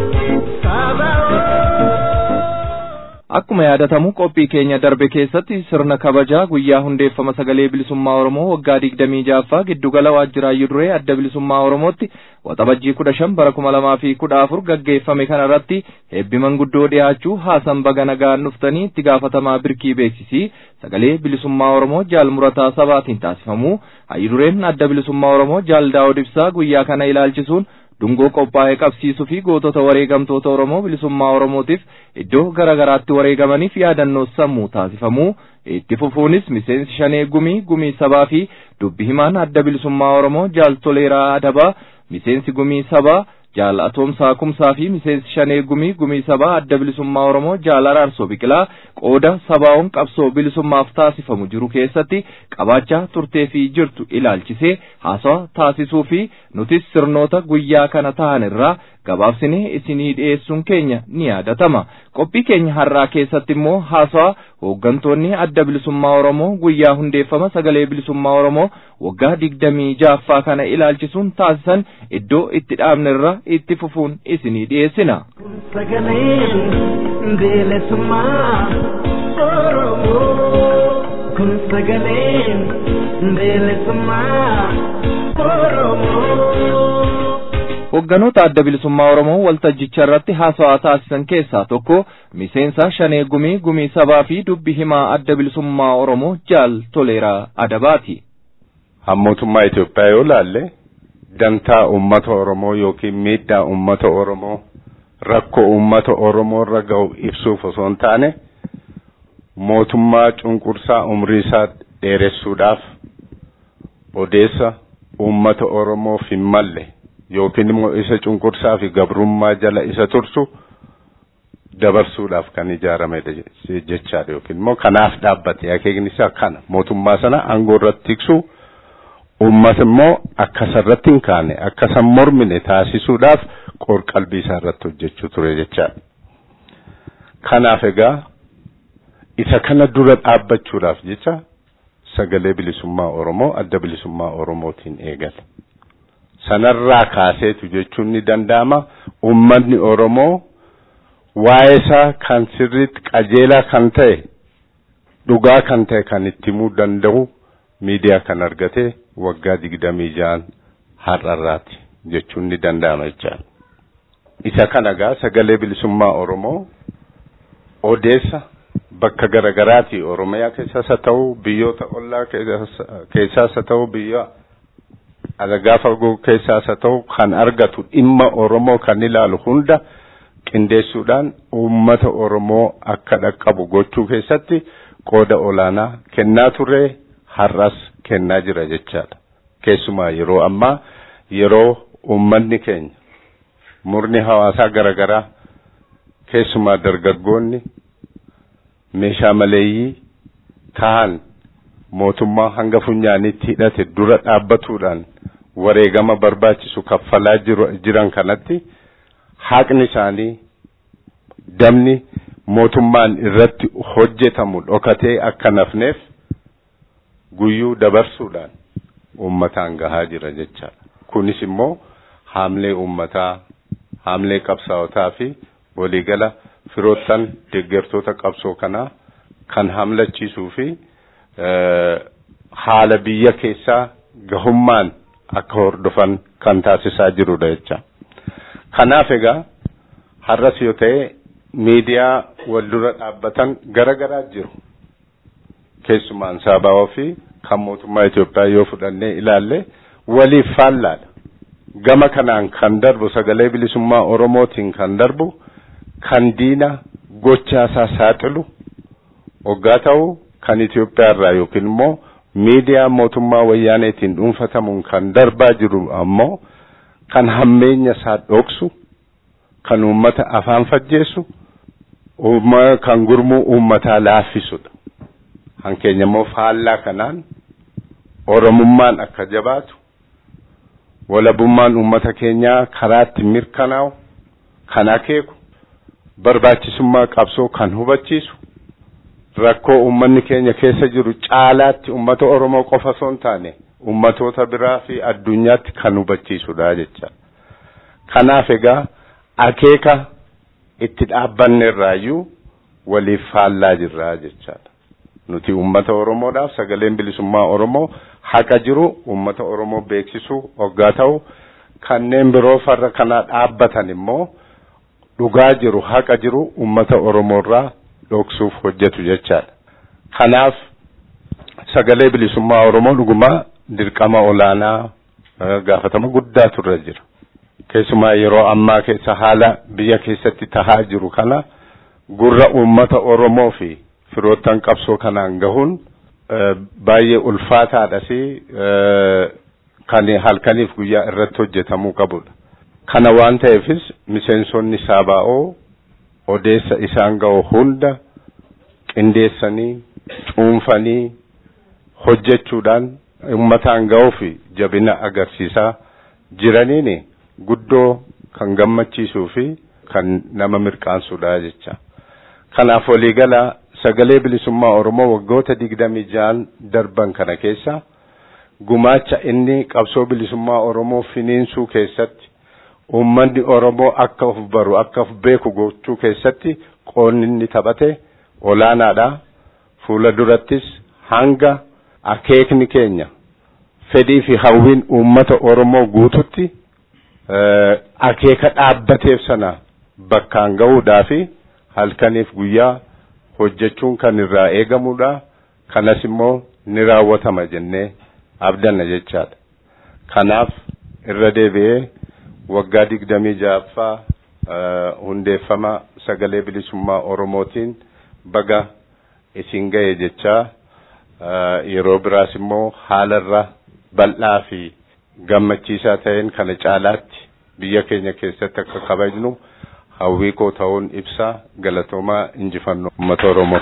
Akkuma yaadatamu qophii keenya darbe keessatti sirna kabajaa guyyaa hundeeffama sagalee bilisummaa Oromoo waggaa digdamii jaaffaa giddugala waajjira hayyuu duree adda bilisummaa Oromootti waxabajjii kudha shan bara kuma lamaa fi kudha afur gaggeeffame kana irratti eebbi manguddoo dhiyaachuu haasan baga nagaan dhuftanii itti gaafatamaa birkii beeksisii sagalee bilisummaa Oromoo jaal murataa sabaatiin taasifamu hayyuu dureen adda bilisummaa Oromoo jaal daawud ibsaa guyyaa kana ilaalchisuun dungoo qophaa'ee qabsiisuu fi gootota wareegamtoota Oromoo bilisummaa Oromootiif iddoo garaa garaatti wareegamaniif yaadannoo sammuu taasifamuu itti fufuunis miseensi shanee gumii gumii sabaa fi dubbi himaan adda bilisummaa Oromoo jaal toleeraa adabaa miseensi gumii sabaa jaal atoomsaa kumsaa fi miseensi shanee gumii gumii sabaa adda bilisummaa Oromoo jaal araarsoo biqilaa qooda sabaa'oon qabsoo bilisummaaf taasifamu jiru keessatti qabaachaa turtee fi jirtu ilaalchisee haasawa taasisuu fi nutis sirnoota guyyaa kana ta'an irraa gabaabsinee isinii dhiyeessuun keenya ni yaadatama qophii keenya har'aa keessatti immoo haasawa hooggantoonni adda bilisummaa Oromoo guyyaa hundeeffama sagalee bilisummaa Oromoo waggaa digdamii jaaffaa kana ilaalchisuun taasisan iddoo itti dhaabne irra itti fufuun isinii dhiyeessina. Sagaleen bilisummaa Oromoo kun sagaleen bilisummaa Oromoo. Hoogganoota adda bilisummaa Oromoo waltajjicha irratti haasawaa taasisan keessaa tokko miseensa shanee gumii gumii sabaa fi dubbi himaa adda bilisummaa Oromoo jaal toleeraa adabaati. Mootummaa Itoophiyaa yoo laalle dantaa uummata Oromoo yookiin miidhaa uummata Oromoo rakkoo uummata Oromoo irra ga'u ibsuuf osoo hin taane mootummaa cunqursaa umrii isaa dheeressuudhaaf odeessa uummata Oromoof hin malle yookiin immoo isa cunqursaa fi gabrummaa jala isa tursu dabarsuudhaaf kan ijaaramedha jechaadha yookiin immoo kanaaf dhaabbate akeekni isaa kana mootummaa sana aangoo irratti tiksuu uummata immoo akka isarratti hin kaane akka isan mormine taasisuudhaaf qorqalbii isaa irratti hojjechuu ture jechaadha. Kanaaf egaa isa kana dura dhaabbachuudhaaf jecha sagalee bilisummaa Oromoo adda bilisummaa Oromootiin eegale. Sanarraa kaaseetu jechuun ni danda'ama. Uummanni Oromoo waa'ee isaa kan sirriitti qajeelaa kan ta'e dhugaa kan ta'e kan itti himuu danda'u miidiyaa kan argate waggaa digdamii ja'an har'arraati jechuun ni danda'ama jechaadha. Isa kana egaa sagalee bilisummaa Oromoo odeessa bakka garagaraati Oromiyaa keessaas haa ta'u biyyoota ollaa keessaas haa ta'u biyya alagaa fagoo keessaas haa ta'u kan argatu dhimma Oromoo kan ilaalu hunda qindeessuudhaan uummata Oromoo akka dhaqqabu gochuu keessatti qooda olaanaa kennaa ture har'as kennaa jira jechaadha. Keessumaa yeroo ammaa yeroo uummanni keenya murni hawaasaa garagaraa keessumaa dargaggoonni meeshaa maleeyyii ta'an mootummaa hanga funyaanitti hidhate dura dhaabbatuudhaan wareegama barbaachisu kaffalaa jiran kanatti haqni isaanii damni mootummaan irratti hojjetamu dhokatee akka nafneef guyyuu dabarsuudhaan uummataan gahaa jira jechaadha. Kunis immoo haamlee uummataa, haamlee qabsaa'otaa fi waliigala firoottan deeggartoota qabsoo kanaa kan hamlachiisuu fi haala biyya keessaa gahummaan akka hordofan kan taasisaa jirudha jecha. Kanaaf egaa har'as yoo ta'e miidiyaa wal dura dhaabbatan gara garaa jiru. Keessumaan Saabaawoo fi kan mootummaa Itoophiyaa yoo fudhannee ilaalle waliif faallaadha. Gama kanaan kan darbu sagalee bilisummaa Oromootiin kan darbu kan diina gochaasaa saaxilu hoggaa ta'u kan Itoophiyaa irraa yookiin immoo miidiyaa mootummaa wayyaaneetiin dhuunfatamuun kan darbaa jiru ammoo kan hammeenya isaa dhoksu kan uummata afaan fajjeessu kan gurmuu uummataa laaffisudha. Hankeenya immoo faallaa kanaan Oromummaan akka jabaatu walabummaan uummata keenyaa karaatti mirkanaa'u kan akeeku barbaachisummaa qabsoo kan hubachiisu rakkoo uummanni keenya keessa jiru caalaatti uummata Oromoo qofa osoo hin taane uummatoota biraa fi addunyaatti kan hubachiisudha jecha. Kanaaf egaa akeeka itti dhaabbanne irraayyuu waliif faallaa jirra jechaadha. Nuti uummata Oromoodhaaf sagaleen bilisummaa Oromoo haqa jiru uummata Oromoo beeksisuu hoggaa ta'u kanneen biroo farra kanaa dhaabbatan immoo dhugaa jiru haqa jiru uummata Oromoorraa dhoksuuf hojjetu jechaadha. Kanaaf sagalee bilisummaa Oromoo dhugumaa dirqama olaanaa gaafatama guddaa turre jira. Keessumaa yeroo ammaa keessa haala biyya keessatti tahaa jiru kana gurra uummata Oromoo fi firoottan qabsoo kanaan gahuun baay'ee ulfaataadha fi kan halkaniif guyyaa irratti hojjetamuu qabudha. Kana waan ta'eefis miseensonni Saabaa'oo odeessa isaan ga'u hunda qindeessanii cuunfanii hojjechuudhaan uummataan ga'uu fi jabina agarsiisaa jiraniin guddoo kan gammachiisuu fi kan nama mirqaansudha jecha. Kanaaf waliigala sagalee bilisummaa Oromoo waggoota digdamii ja'an darban kana keessa gumaacha inni qabsoo bilisummaa Oromoo finiinsuu keessatti uummanni Oromoo akka of baru akka of beeku gochuu keessatti qoonni inni taphate olaanaadha. Fuula durattis hanga akeekni keenya fedhii fi hawwiin uummata Oromoo guututti akeeka dhaabbateef sana bakkaan ga'uudhaa fi halkaniif guyyaa hojjechuun kan irraa eegamudha. Kanas immoo ni raawwatama jennee abdanna jechaadha. Kanaaf irra deebi'ee waggaa digdamii ja'affaa hundeeffama sagalee bilisummaa Oromootiin baga isin ga'e jechaa yeroo biraas immoo haalarra bal'aa fi gammachiisaa ta'een kana caalaatti biyya keenya keessatti akka kabajnu hawwii koo ta'uun ibsa galatoomaa injifannoo uummata Oromoo.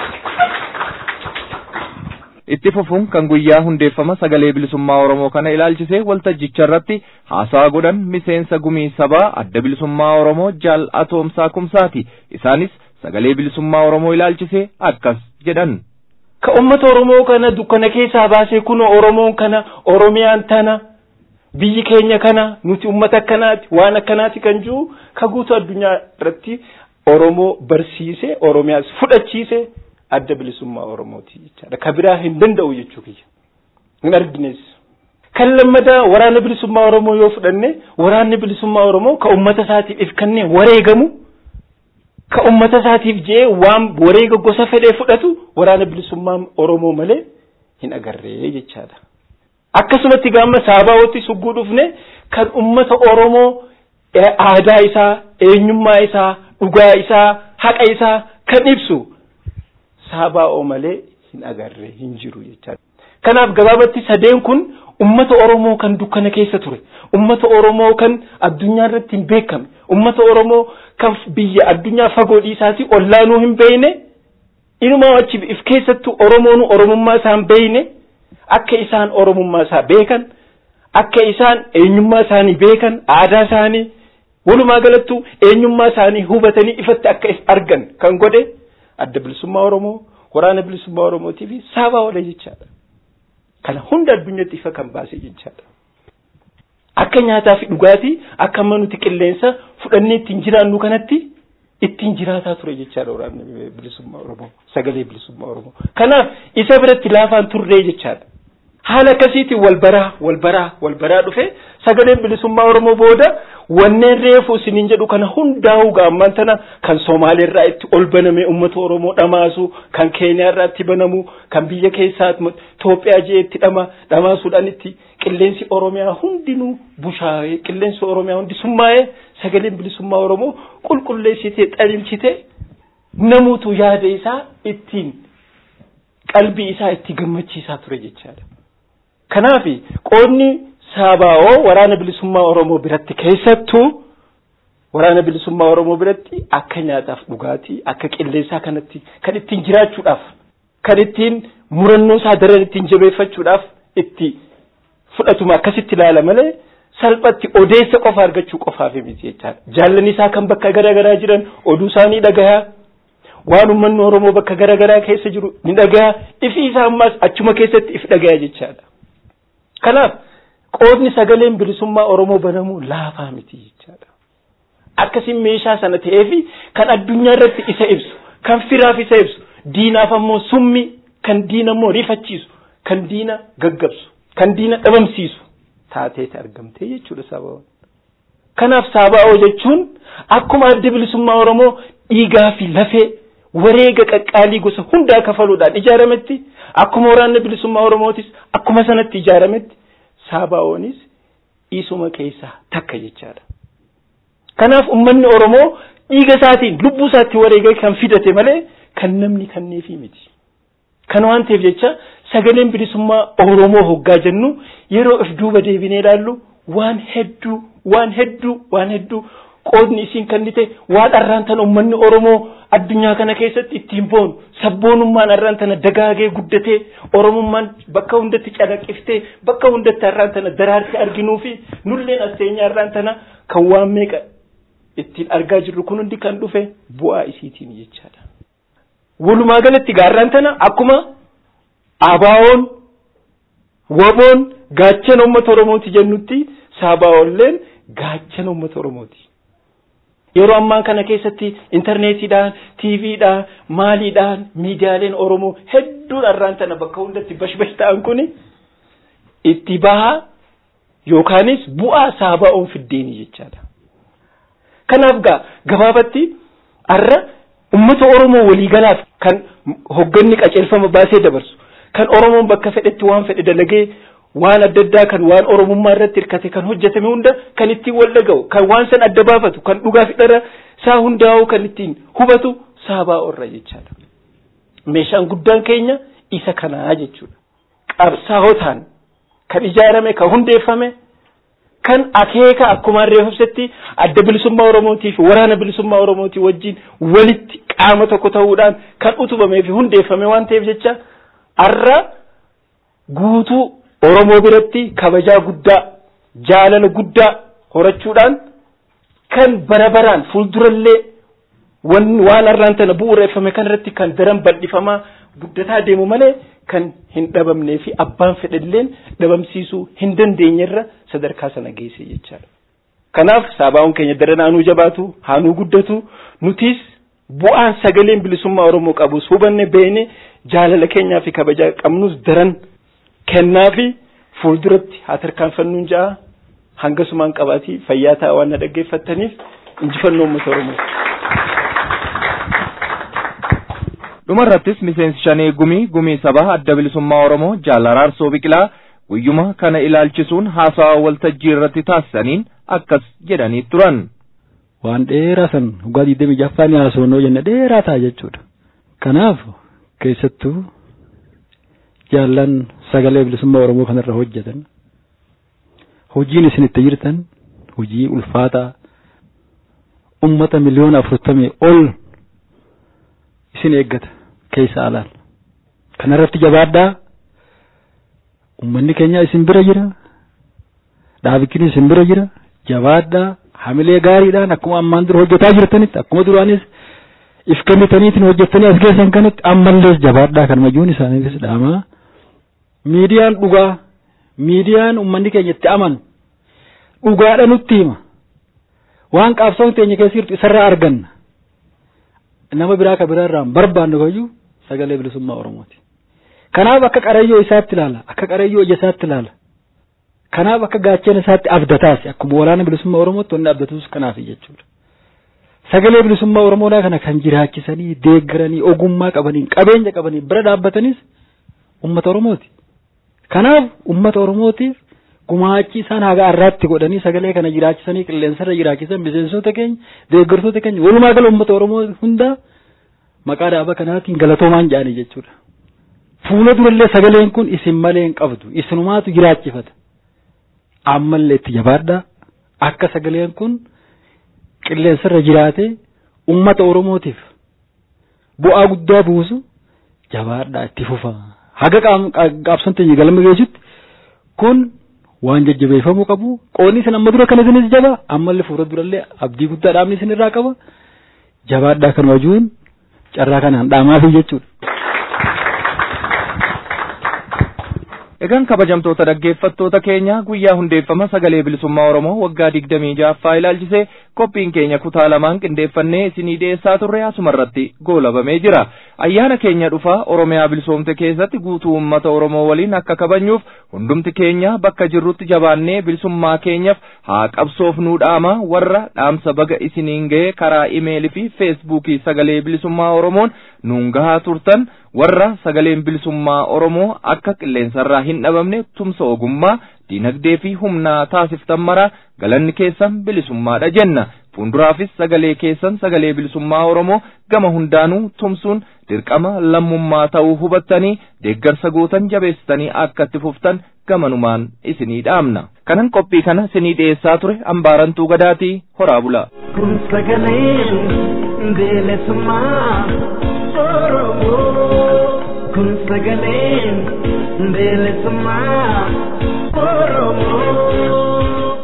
itti fufuun kan guyyaa hundeeffama sagalee bilisummaa Oromoo kana ilaalchisee waltajjicha irratti haasaa godhan miseensa gumii sabaa adda bilisummaa Oromoo jaal atoomsaa kumsaati. Isaanis sagalee bilisummaa Oromoo ilaalchisee akkas jedhan. Ka uummata Oromoo kana dukkana keessaa baasee kunoo Oromoon kana Oromiyaan tana biyyi keenya kana nuti uummata akkanaati waan akkanaati kan jiru ka guutuu addunyaa irratti Oromoo barsiise Oromiyaas fudhachiise adda bilisummaa Oromooti jechaadha. Ka biraa hin danda'u jechuu kiyya. Hin argines. Kan lammadaa waraana bilisummaa Oromoo yoo fudhanne waraanni bilisummaa Oromoo ka uummata isaatiif if kennee wareegamu ka uummata isaatiif jee waan wareega gosa fedhee fudhatu waraana bilisummaa Oromoo malee hin agarree jechaadha. Akkasumatti gaama saabaawwatti sugguu dhufne kan uummata Oromoo aadaa isaa, eenyummaa isaa, dhugaa isaa, haqa isaa kan ibsu saabaa'oo malee hin agarre hin jiru jechaadha. Kanaaf gabaabatti sadeen kun ummata Oromoo kan dukkana keessa ture, ummata Oromoo kan addunyaa irratti hin beekamne, ummata Oromoo kan biyya addunyaa fagoo dhiisaatii ollaanuu hin beekne, inumaa achi if keessattuu Oromoon Oromummaa isaa hin beekne, akka isaan Oromummaa isaa beekan, akka isaan eenyummaa isaanii beekan, aadaa isaanii, walumaa galattuu eenyummaa isaanii hubatanii ifatti akka argan kan godhe adda bilisummaa Oromoo, waraana bilisummaa Oromootii fi saabaa oolee jechaadha. kana hunda addunyatti ifa kan baase jechaadha. Akka nyaataa fi dhugaatii akka amma nuti qilleensa fudhannee ittiin jiraannu kanatti ittiin jiraataa ture jechaadha waraanni bilisummaa Oromoo sagalee bilisummaa Oromoo. Kanaaf isa biratti laafaan turree jechaadha. Haala akkasiitiin wal baraa wal baraa wal baraa dhufe sagaleen bilisummaa Oromoo booda wanneen reefu isiniin jedhu kana hundaa'uu gaamman tana kan Somaaleerraa itti ol baname uummata Oromoo dhamaasu kan Keeniyaarraa itti banamu kan biyya keessaa Itoophiyaa jee itti dhama dhamaasuudhaan itti qilleensi Oromiyaa hundinuu bushaayee qilleensi Oromiyaa hundi summaa'ee sagaleen bilisummaa Oromoo qulqulleessitee xalimchitee namuutu yaada isaa ittiin qalbii isaa itti gammachiisaa ture jechaadha. Kanaaf qoodni Saabaa'oo waraana bilisummaa Oromoo biratti keessattuu waraana bilisummaa Oromoo biratti akka nyaataaf dhugaatii akka qilleensaa kanatti kan ittiin jiraachuudhaaf kan ittiin murannoo isaa daran ittiin jabeeffachuudhaaf itti fudhatuma akkasitti ilaala malee salphatti odeessa qofa argachuu qofaaf miti jechaadha. Jaallan isaa kan bakka garaa garaa jiran oduu isaanii dhagayaa waan uummanni Oromoo bakka garaa garaa keessa jiru ni dhagayaa ifi isaa ammaas achuma keessatti if dhagayaa jechaadha. Kanaaf qoodni sagaleen bilisummaa Oromoo banamuu laafaa miti jechaadha. Akkasiin meeshaa sana ta'eefi kan addunyaa irratti isa ibsu kan firaaf isa ibsu diinaaf ammoo summi kan diina ammoo rifachiisu kan diina gaggabsu kan diina dhabamsiisu taateeti argamtee jechuudha sababoon. Kanaaf Saabaa'oo jechuun akkuma adda bilisummaa Oromoo dhiigaa fi lafee wareega qaqqaalii gosa hundaa kafaluudhaan ijaarametti akkuma waraanni bilisummaa Oromootis akkuma sanatti ijaarametti Saabaa'oonis isuma keessaa takka jechaadha. Kanaaf uummanni Oromoo dhiiga isaatiin lubbuu isaatti wareega kan fidate malee kan namni kenneefii miti. Kana waan ta'eef jecha sagaleen bilisummaa Oromoo hoggaa jennu yeroo if duuba deebinee ilaallu waan hedduu waan hedduu waan hedduu qoodni isiin kennite waan arraan tana uummanni Oromoo addunyaa kana keessatti ittiin boonu sabboonummaan arraan tana dagaagee guddatee Oromummaan bakka hundatti calaqqiftee bakka hundatti arraan tana daraartee arginuu fi nulleen asteenya arraan tana kan waan meeqa ittiin argaa jirru kun hundi kan dhufe bu'aa isiitiin jechaadha. Walumaa galatti gaarraan tana akkuma abaawoon waboon gaachana uummata Oromooti jennutti saabaa'oolleen gaachana uummata Oromooti. Yeroo ammaa kana keessatti intarneetiidhaan, tiiviidhaan, maaliidhaan, miidiyaaleen Oromoo hedduun arraan tana bakka hundatti bashbash ta'an kuni itti bahaa yookaanis bu'aa saabaa'oon fiddeeni jechaadha. Kanaaf gaa gabaabatti arra ummata Oromoo waliigalaaf kan hogganni qaceelfama baasee dabarsu kan Oromoon bakka fedhetti waan fedhe dalagee waan adda addaa kan waan Oromummaa irratti hirkate kan hojjetame hunda kan ittiin wal dhaga'u kan waan san adda baafatu kan dhugaa fi dhara isaa hundaa'u kan ittiin hubatu Saabaa'oo irra jechaadha. Meeshaan guddaan keenya isa kanaa jechuudha. Qabsaa'otaan kan ijaarame kan hundeeffame kan akeeka akkuma reeffamsetti adda bilisummaa Oromootii fi waraana bilisummaa Oromootii wajjin walitti qaama tokko ta'uudhaan kan utubamee fi hundeeffame waan ta'eef jecha arra guutuu Oromoo biratti kabajaa guddaa jaalala guddaa horachuudhaan kan bara baraan fuuldurallee waan arraan tana bu'uureeffame kanarratti kan daran bal'ifamaa guddataa deemu malee kan hin dhabamnee fi abbaan fedhalleen dhabamsiisuu hin dandeenyerra sadarkaa sana geesse jechaadha. Kanaaf saabaa'uun keenya daran haanuu jabaatu haanuu guddatu nutis bu'aan sagaleen bilisummaa Oromoo qabus hubanne beene jaalala keenyaa fi kabajaa qabnus daran kennaa fi fuulduratti haa tarkaanfannuun ja'a hangasumaan qabaatii fayyaa ta'a waan na dhaggeeffattaniif injifannoo uummata Oromoo. dhumarrattis miseensi shanee gumii gumii sabaa adda bilisummaa oromoo jaalaraarsoo biqilaa guyyuma kana ilaalchisuun haasawaa waltajjii irratti taasisaniin akkas jedhanii turan. Waan dheeraa san dhugaa digdamii jaffaan haasofnoo jenne dheeraa ta'a jechuudha. Kanaaf keessattuu jaallan sagalee bilisummaa oromoo kanarra hojjetan hojiin isin itti jirtan hojii ulfaataa ummata miliyoona afurtamii ol isin eeggata keessa alaan kanarratti jabaadhaa ummanni keenya isin bira jira dhaabikin isin bira jira jabaadhaa hamilee gaariidhaan akkuma ammaan dura hojjetaa jirtanitti akkuma duraanis if kennitaniitiin hojjettanii as geessan kanatti ammallees jabaadhaa kan majuun isaaniifis dhaamaa miidiyaan dhugaa miidiyaan ummanni keenya itti amanu dhugaadha nutti hima waan qabsoon keenya keessa jirtu isarraa arganna nama biraa ka biraarraa hin barbaannu kayyuu sagalee bilisummaa oromooti kanaaf akka qarayyoo isaatti ilaala akka qarayyoo ija isaatti ilaala kanaaf akka gaachana isaatti abdataasi akkuma walaana bilisummaa oromootti wanni abdatuus kanaaf jechuudha sagalee bilisummaa oromoodhaa kana kan jiraachisanii deeggaranii ogummaa qabanii qabeenya qabanii bira dhaabbatanis ummata oromooti kanaaf ummata oromootiif gumaachi isaan haga arraatti godhanii sagalee kana jiraachisanii qilleensarra jiraachisan miseensota keenya deeggartoota keenya walumaa gala ummata oromoo hundaa maqaa dhaaba kanaatiin galatoomaan jedhanii jechuudha. Fuula durallee sagaleen kun isin malee hin qabdu isinumaatu jiraachifata. Ammallee itti jabaadhaa akka sagaleen kun qilleensarra jiraatee ummata oromootiif bu'aa guddaa buusu jabaadhaa itti fufa. Haga qaabson teenya galma geessutti kun waan jajjabeeffamuu qabu qoonni isin amma dura kana isinis jaba ammallee fuula durallee abdii guddaa dhaabni isin irraa qaba jabaadhaa kan wajuun carraa kanaan dhaamaafi jechuudha. Egaan kabajamtoota dhaggeeffattoota keenya guyyaa hundeeffama sagalee bilisummaa Oromoo waggaa digdamii ja'affaa ilaalchisee qophiin keenya kutaa lamaan qindeeffannee isinii dhiyeessaa turre asumarratti goolabamee jira. Ayyaana keenya dhufaa Oromiyaa bilisoomte keessatti guutuu uummata Oromoo waliin akka kabajnuuf hundumti keenya bakka jirrutti jabaannee bilisummaa keenyaaf haa qabsoofnuu dhaama warra dhaamsa baga isiniin ga'e karaa imeelii fi feesbuukii sagalee bilisummaa Oromoon nuun gahaa turtan warra sagaleen bilisummaa Oromoo akka qilleensarraa hin dhabamne tumsa ogummaa diinagdee fi humnaa taasiftan mara galanni keessan bilisummaadha jenna fuulduraafis sagalee keessan sagalee bilisummaa Oromoo gama hundaanuu tumsuun dirqama lammummaa ta'uu hubattanii deeggarsa gootan jabeessitanii akka itti fuftan gamanumaan isinii dhaamna kanan qophii kana isinii dhiyeessaa ture ambaarantuu gadaatii horaa bula. Kun sagaleen bilisummaa Oromoo. Kun sagaleen bilisummaa Oromoo.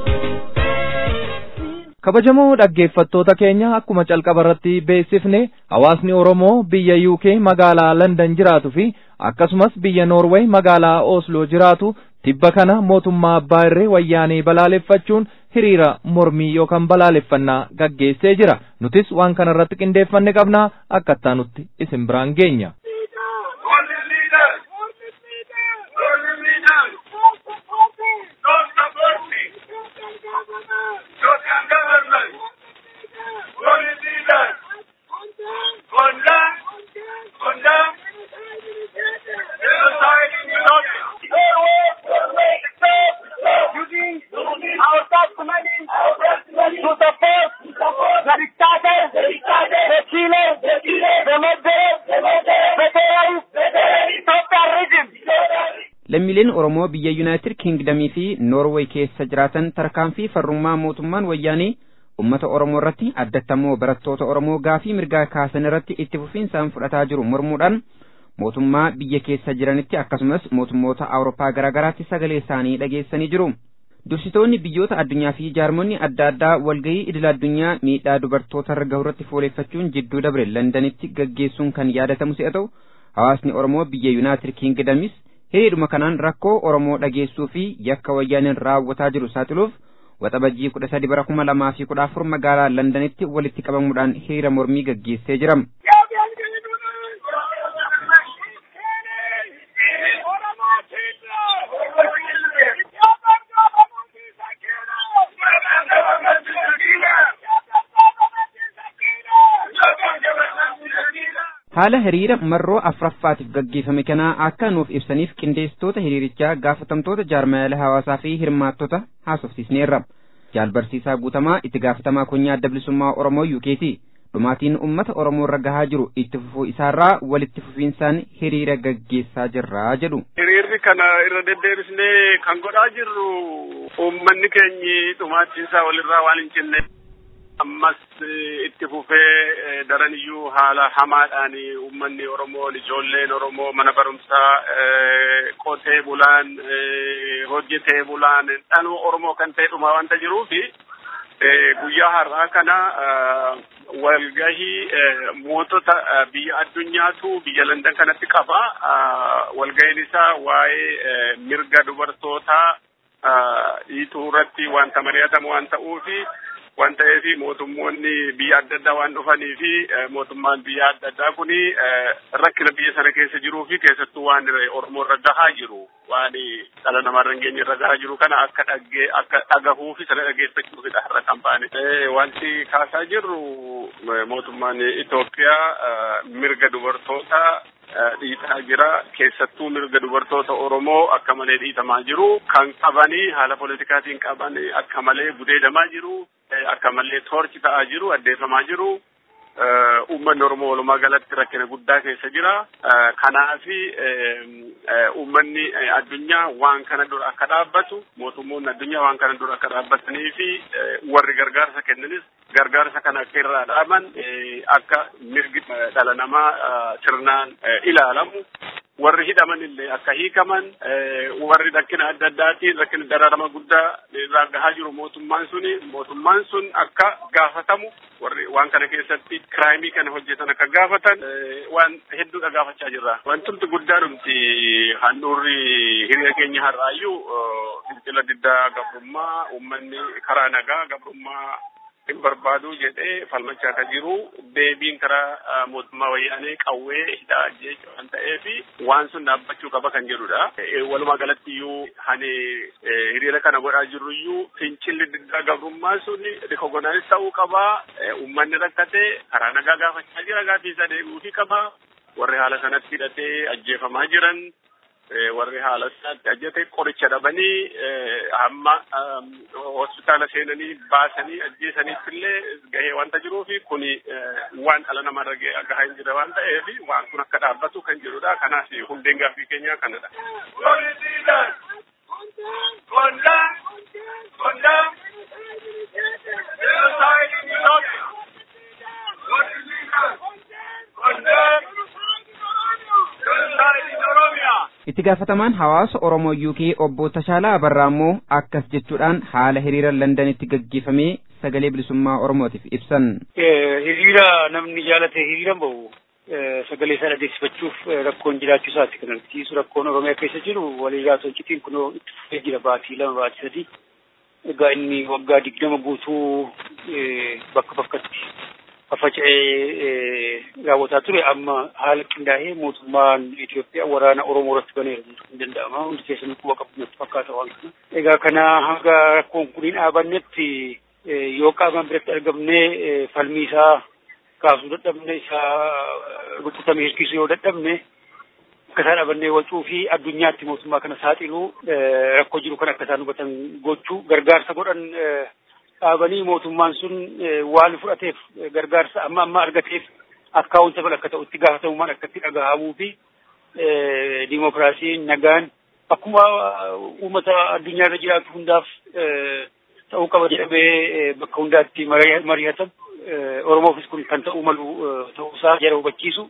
kabajamoo dhaggeeffattoota keenya akkuma calqaba irratti beeksifne hawaasni oromoo biyya UK magaalaa London jiraatu fi akkasumas biyya Norway magaalaa Oslo jiraatu tibba kana mootummaa abbaa irree wayyaanee balaaleffachuun hiriira mormii yookaan balaaleffannaa gaggeessee jira nutis waan kana irratti qindeeffanne qabnaa akkattaa nutti isin biraan geenya. lammiileen Oromoo biyya Yuunaayitid Kiingdamii fi Noorweey keessa jiraatan tarkaanfii farrummaa mootummaan wayyaanee uummata Oromoo irratti addattammoo barattoota Oromoo gaafii mirgaa kaasan irratti itti fufiinsaan fudhataa jiru mormuudhaan mootummaa biyya keessa jiranitti akkasumas mootummoota Awurooppaa garaagaraatti sagalee isaanii dhageessanii jiru. Dursitoonni biyyoota addunyaa fi jaarmonni adda addaa walgahii idil addunyaa miidhaa dubartoota irra gahu irratti fuuleeffachuun jidduu dabre Londanitti gaggeessuun kan yaadatamu si'a ta'u hawaasni Oromoo biyya Yuunaayitid Kiingdamis hiriiruma kanaan rakkoo Oromoo dhageessuu fi yakka wayyaaniin raawwataa jiru saaxiluuf waxabajjii kudha sadi bara kuma lamaa fi kudha afur magaalaa Londanitti walitti qabamuudhaan hiriira mormii gaggeessee jira. haala hiriira marroo afuraffaatiif gaggeeffame kanaa akka nuuf ibsaniif qindeessitoota hiriirichaa gaafatamtoota jaarmayaala hawaasaa fi hirmaattota haasofsiisneerra jaalbarsiisaa guutamaa itti gaafatamaa konyaa adda bilisummaa oromoo yuukeeti dhumaatiin ummata oromoo irra gahaa jiru itti fufuu isaarraa walitti fufiinsaan hiriira gaggeessaa jirraa jedhu. hiriirri kana irra deddeebisnee kan godhaa jirru uummanni keenyi dhumaachiinsaa walirraa waan hin cinne. ammas itti fufee daraniyyuu haala hamaadhaan uummanni Oromoo ijoolleen Oromoo mana barumsaa qotee bulaan hojjetee bulaan dhaloo Oromoo kan ta'e dhuma wanta jiruufi guyyaa har'aa kana walgahii mootota biyya addunyaatu biyya Landan kanatti qaba. Walgahiin isaa waa'ee mirga dubartootaa dhiituu irratti wanta mari'atamu waan ta'uufi waan ta'eef mootummoonni biyya adda addaa waan dhufanii fi mootummaan biyya adda addaa kuni rakkina biyya sana keessa jiruu fi keessattuu waan Oromoo irra gahaa jiru waan dhala namaa irra geenye irra gahaa jiru kana akka dhaggee akka dhagahuu fi sana dhageeffachuufidha har'a kan baane. Wanti kaasaa jirru mootummaan Itoophiyaa mirga dubartootaa dhiitaa jira keessattuu mirga dubartoota Oromoo akka malee dhiitamaa jiru kan qabanii haala politikaatiin qaban akka malee gudeedamaa jiru akka malee toorchi ta'aa jiru addeeffamaa jiru uummanni Oromoo walumaa galatti rakkina guddaa keessa jira kanaafi uummanni addunyaa waan kana dura akka dhaabbatu mootummoonni addunyaa waan kana dura akka dhaabbatanii fi warri gargaarsa kennanis gargaarsa kana akka irraa dhaaban akka mirgi dhala namaa sirnaan ilaalamu warri hidhaman illee akka hiikaman warri rakkina adda addaatiin rakkina dararama guddaa irraa gahaa jiru mootummaan suni mootummaan sun akka gaafatamu warri waan kana keessatti kiraayimii kana hojjetan akka gaafatan waan hedduudha gaafachaa jirra. Wantumti guddaa dhumti handhuurri hiriira keenya har'aayyuu fincila diddaa gabrummaa uummanni karaa nagaa gabrummaa hin barbaadu jedhee falmachaa akka jiru deebiin karaa mootummaa wayyaanee qawwee hidhaa jechuudha waan ta'eef waan sun dhaabbachuu qaba kan jedhudha. Walumaa galatti iyyuu hani hiriira kana godhaa jirru iyyuu fincilli diddaa gabrummaa sun rikogonaanis ta'uu qaba. Uummanni rakkate karaa nagaa gaafachaa jira gaafii isaa deebi'uufii qaba. Warri haala sanatti hidhatee ajjeefamaa jiran warri haala isaatti ajjate qoricha dhabanii hamma hospitaala seenanii baasanii ajjeesaniif illee gahee wanta jiruufi kuni waan dhala namarra gahaa hin jirre waan ta'eef waan kun akka dhaabbatu kan jedhudha. Kanaaf hundeen gaaffii keenyaa kanadha. itti gaafatamaan hawaasa Oromoo UK obbo Tashaalaa Abarraa immoo akkas jechuudhaan haala hiriira Londanitti gaggeeffamee sagalee bilisummaa Oromootiif ibsan. Hiriira namni jaalate hiriiran bahu sagalee isaa dhageessifachuuf rakkoon jiraachuu isaati kan argisiisu rakkoon Oromiyaa keessa jiru waliigaa sochitiin kunoo itti fufee jira baatii lama baatii sadii. Egaa inni waggaa digdama guutuu bakka bakkatti faffaca'ee raawwataa ture amma haala qindaa'ee mootummaan Itoophiyaa waraana Oromoo irratti baneera jechuun hin danda'ama. Hundi keessanuu quba qabu natti fakkaata waan kana. Egaa kana hanga rakkoon kun hin dhaabannetti yoo qaamaan biratti argamnee falmii isaa kaasuu dadhabne isaa rukutamee hirkisuu yoo dadhabne akka isaan dhaabannee wacuu fi addunyaatti mootummaa kana saaxiluu rakkoo jiru kan akka isaan hubatan gochuu gargaarsa godhan dhaabanii mootummaan sun waan fudhateef gargaarsa amma amma argateef akkaawunta bal akka ta'u itti gaafatamummaan akka itti dhagahamuu fi dimokiraasiin nagaan akkuma uummata addunyaa irra jiraatu hundaaf ta'uu qaba jedhamee bakka hundaatti mari'atamu Oromoofis kun kan ta'uu malu ta'uusaa jara hubachiisu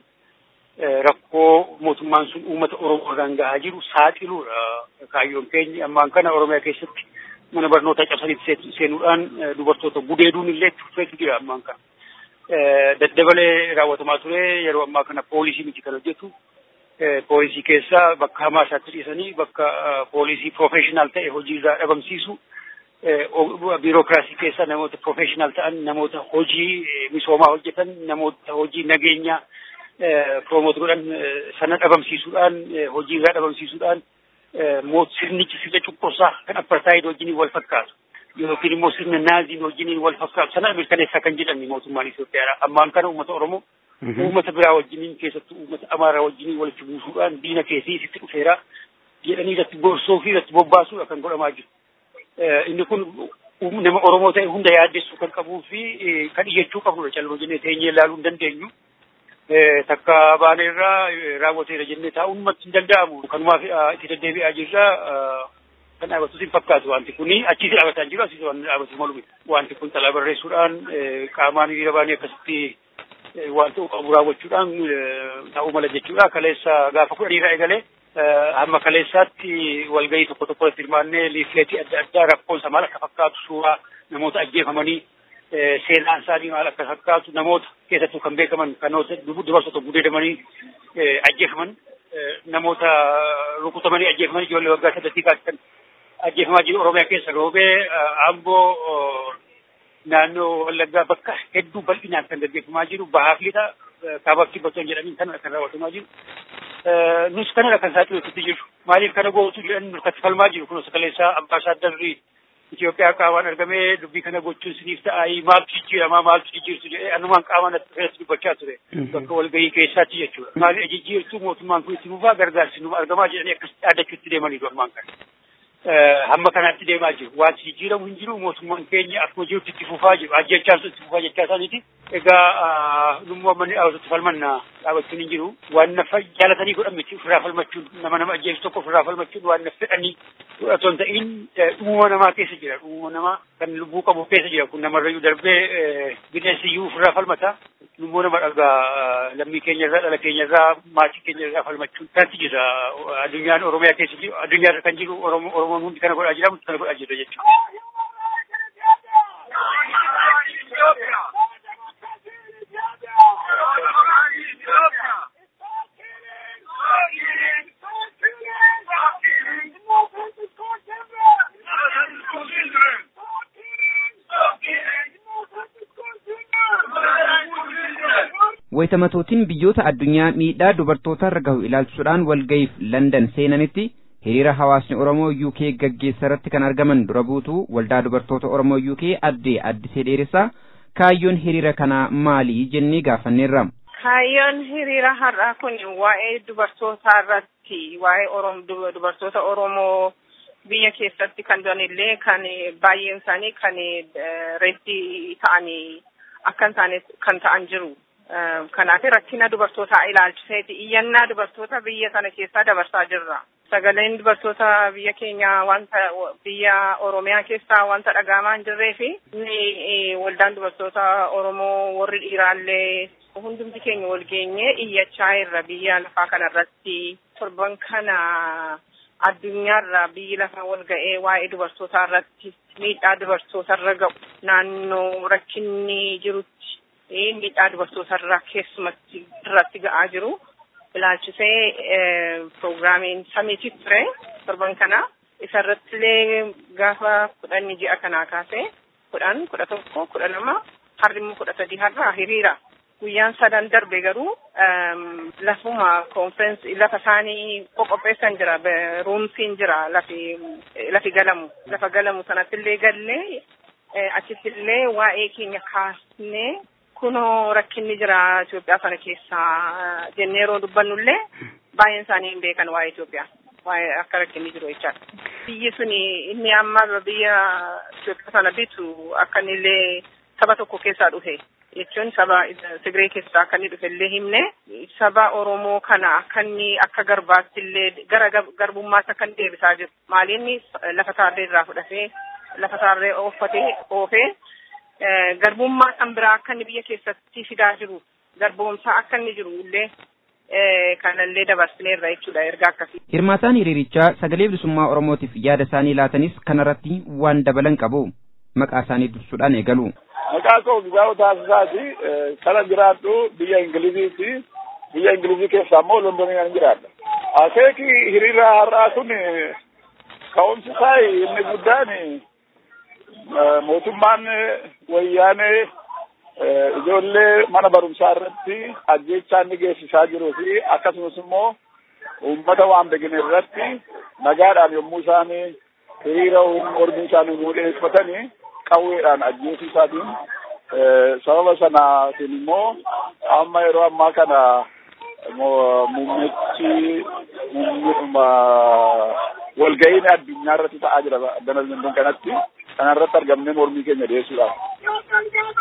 rakkoo mootummaan sun uummata Oromoo irraan gahaa jiru saaxiluudha kaayyoon keenya ammaan kana Oromiyaa keessatti mana barnootaa cabsaniitti seenuudhaan dubartoota gudeeduun illee tuffeetu jira ammaan kana. Daddabalee raawwatamaa ture yeroo ammaa kana poolisii miti kan hojjetu. Poolisii keessaa bakka hamaa isaatti dhiisanii bakka poolisii professional ta'e hojiirraa dhabamsiisu. Biirokiraasii keessa namoota professional ta'an namoota hojii misoomaa hojjetan namoota hojii nageenyaa promoot godhan sana dhabamsiisuudhaan hojiirraa dhabamsiisuudhaan sirnichi sirna cunqursaa kan apartaayid wajjiniin wal fakkaatu yookiin immoo sirna naaziin wajjiniin wal fakkaatu sana mirkaneessaa kan jedhan mootummaan Itoophiyaa ammaan kana uummata Oromoo uummata biraa wajjiniin keessattuu uummata Amaaraa wajjiniin walitti buusuudhaan diina keessii sitti dhufeera jedhanii irratti gorsoo fi irratti bobbaasuudha kan godhamaa jiru. Inni kun nama Oromoo ta'e hunda yaaddessuu kan qabuu fi kan iyyachuu qabnudha calmoo jennee teenyee ilaaluu hin dandeenyu. takka baaneerraa raawwateera jennee taa'uun matti hin danda'amu. Kanumaaf itti deddeebi'aa jirra. Kan dhaabbatus hin fakkaatu wanti kuni achiis dhaabbataa jiru asiis waan dhaabbatu malu miti. Wanti kun xalaa barreessuudhaan qaamaan hiriira baanee akkasitti waan ta'u qabu raawwachuudhaan ta'uu mala jechuudha. Kaleessa gaafa kudhaniirraa eegalee hamma kaleessaatti walgahii tokko tokko irratti hirmaannee liifleetii adda addaa rakkoon isaa maal akka fakkaatu suuraa namoota ajjeefamanii seenaan isaanii maal akka fakkaatu namoota keessattuu kan beekaman kanoota dubartoota gudeedamanii ajjeefaman namoota rukutamanii ajjeefaman ijoollee waggaa saddeetii kaasisan ajjeefamaa jiru Oromiyaa keessa roobee Amboo naannoo Wallaggaa bakka hedduu bal'inaan kan gaggeeffamaa jiru bahaa fi lixa kaabaa fi bottoon jedhamiin kanadha kan raawwatamaa jiru. Nus kanadha kan saaxiluutti jiru. Maaliif kana gootu jedhan nurkatti falmaa jiru kun sakaleessaa ambaasaadarri Itoophiyaa qaamaan argamee dubbii kana gochuun siniif ta'aayii maaltu jijjiiramaa maaltu jijjiirtu jedhee anumaan qaamaan irratti dubbachaa ture. Bakka walgahii keessaatti jechuudha. Maaliif jijjiirtuu mootummaan kun itti fufaa gargaarsi numa argamaa jedhanii akkas dhaadachuutti deemanii dormaan kana. hamma kanaatti deemaa jiru. Wanti jijjiiramu hin jiru mootummaan keenya akkuma jirutti itti fufaa jiru. Ajjechaan sun itti fufaa jechaa isaaniiti. Egaa nummoo manni dhaabatutti falmanna dhaabachuun hin jiru. Waan nafa jaalatanii godhan miti ofirraa falmachuun nama nama ajjeesu tokko ofirraa falmachuun waan na fedhanii fudhatoo hin ta'in dhumuma namaa keessa jira. Dhumuma namaa kan lubbuu qabu keessa jira. Kun namarrayyuu darbee bineensi iyyuu ofirraa falmata. Lubbuu nama dhagaa lammii keenya irraa dhala keenya irraa maatii keenya irraa falmachuun kanatti jira. Addunyaan Oromiyaa keessa jiru addunyaa irra kan jiru Oromoon hundi kana godhaa jira kana godhaa jira jechuudha. Wayitamatootiin biyyoota addunyaa miidhaa dubartootarra gahu ilaalchisuudhaan walga'iif Landan seenanitti hiriira hawaasni Oromoo UK gaggeessa irratti kan argaman dura buutuu waldaa dubartoota Oromoo UK addee addisee dheeressaa kaayyoon hiriira kanaa maali jennee gaafanneerra. Kaayyoon hiriira har'aa kun waa'ee dubartootaa irratti waa'ee dubartoota Oromoo biyya keessatti kan jiranillee kan baay'een isaanii kan reeddii ta'anii akka isaanii kan ta'an jiru. Kanaaf rakkina dubartootaa ilaalchiseeti iyyannaa dubartoota biyya sana keessaa dabarsaa jirra. Sagaleen dubartoota biyya keenya wanta biyya Oromiyaa keessaa wanta dhagahamaa hin jirree fi waldaan dubartoota Oromoo warri dhiiraallee hundumti keenya wal geenye iyyachaa irra biyya lafaa kanarratti torban kana addunyaarra biyyi lafaa wal ga'ee waa'ee dubartootaa irratti miidhaa dubartootarra ga'u naannoo rakkinni jirutti miidhaa dubartootarra keessumatti irratti ga'aa jiru. ilaalchisee piroogiraamiin samiitii ture torban kana isarratti illee gaafa kudhanni ji'a kanaa kaasee kudhan kudha tokko kudha lama harri immoo kudha sadii har'a hiriira guyyaan sadan darbe garuu lafuma konferensi lafa isaanii qoqopheessan jira ruumsiin jira lafi lafi galamu lafa galamu sanatti illee gallee achitti illee waa'ee keenya kaasnee kunoo rakkinni jira Itoophiyaa sana keessaa jennee yeroo dubbannullee baay'een isaanii hin beekan waa'ee Itoophiyaa. Waa'ee akka rakkinni jiru jechaadha. Biyyi suni inni amma biyya Itoophiyaa sana bitu akka inni illee saba tokko keessaa dhufe jechuun saba Tigree keessaa akka inni dhufe illee himne saba Oromoo kana akka inni akka garbaatti illee gara garbummaatti akka inni deebisaa jiru. Maaliinni lafa taarree irraa fudhatee lafa taarree ooffatee oofee garbummaa kan biraa akka inni biyya keessatti fidaa jiru garboomsaa akka inni jiru illee kanallee dabarsineerra jechuudha erga akkasii. Hirmaataan hiriirichaa sagalee bilisummaa Oromootiif yaada isaanii laatanis kanarratti waan dabalan qabu maqaa isaanii dursuudhaan eegalu. Maqaa koo Gizaa'oo Taasisaati. Kana jiraadhu biyya Ingiliziiti. Biyya Ingilizii keessaa immoo Londonii kan jiraadha. Akeeki hiriira har'aa kun ka'umsi isaa inni guddaan mootummaan wayyaanee ijoollee mana barumsaa irratti ajjechaa inni geessisaa jiruu fi akkasumas immoo uummata waan begine irratti nagaadhaan yommuu isaan hiriira mormii isaanii muudheeffatanii qawweedhaan ajjeesuu isaatiin sababa sanaatiin immoo amma yeroo ammaa kana muummichi walga'iin addunyaa irratti ta'aa jira addana london kanatti kana irratti argamnee mormii keenya dhiyeessuudhaaf.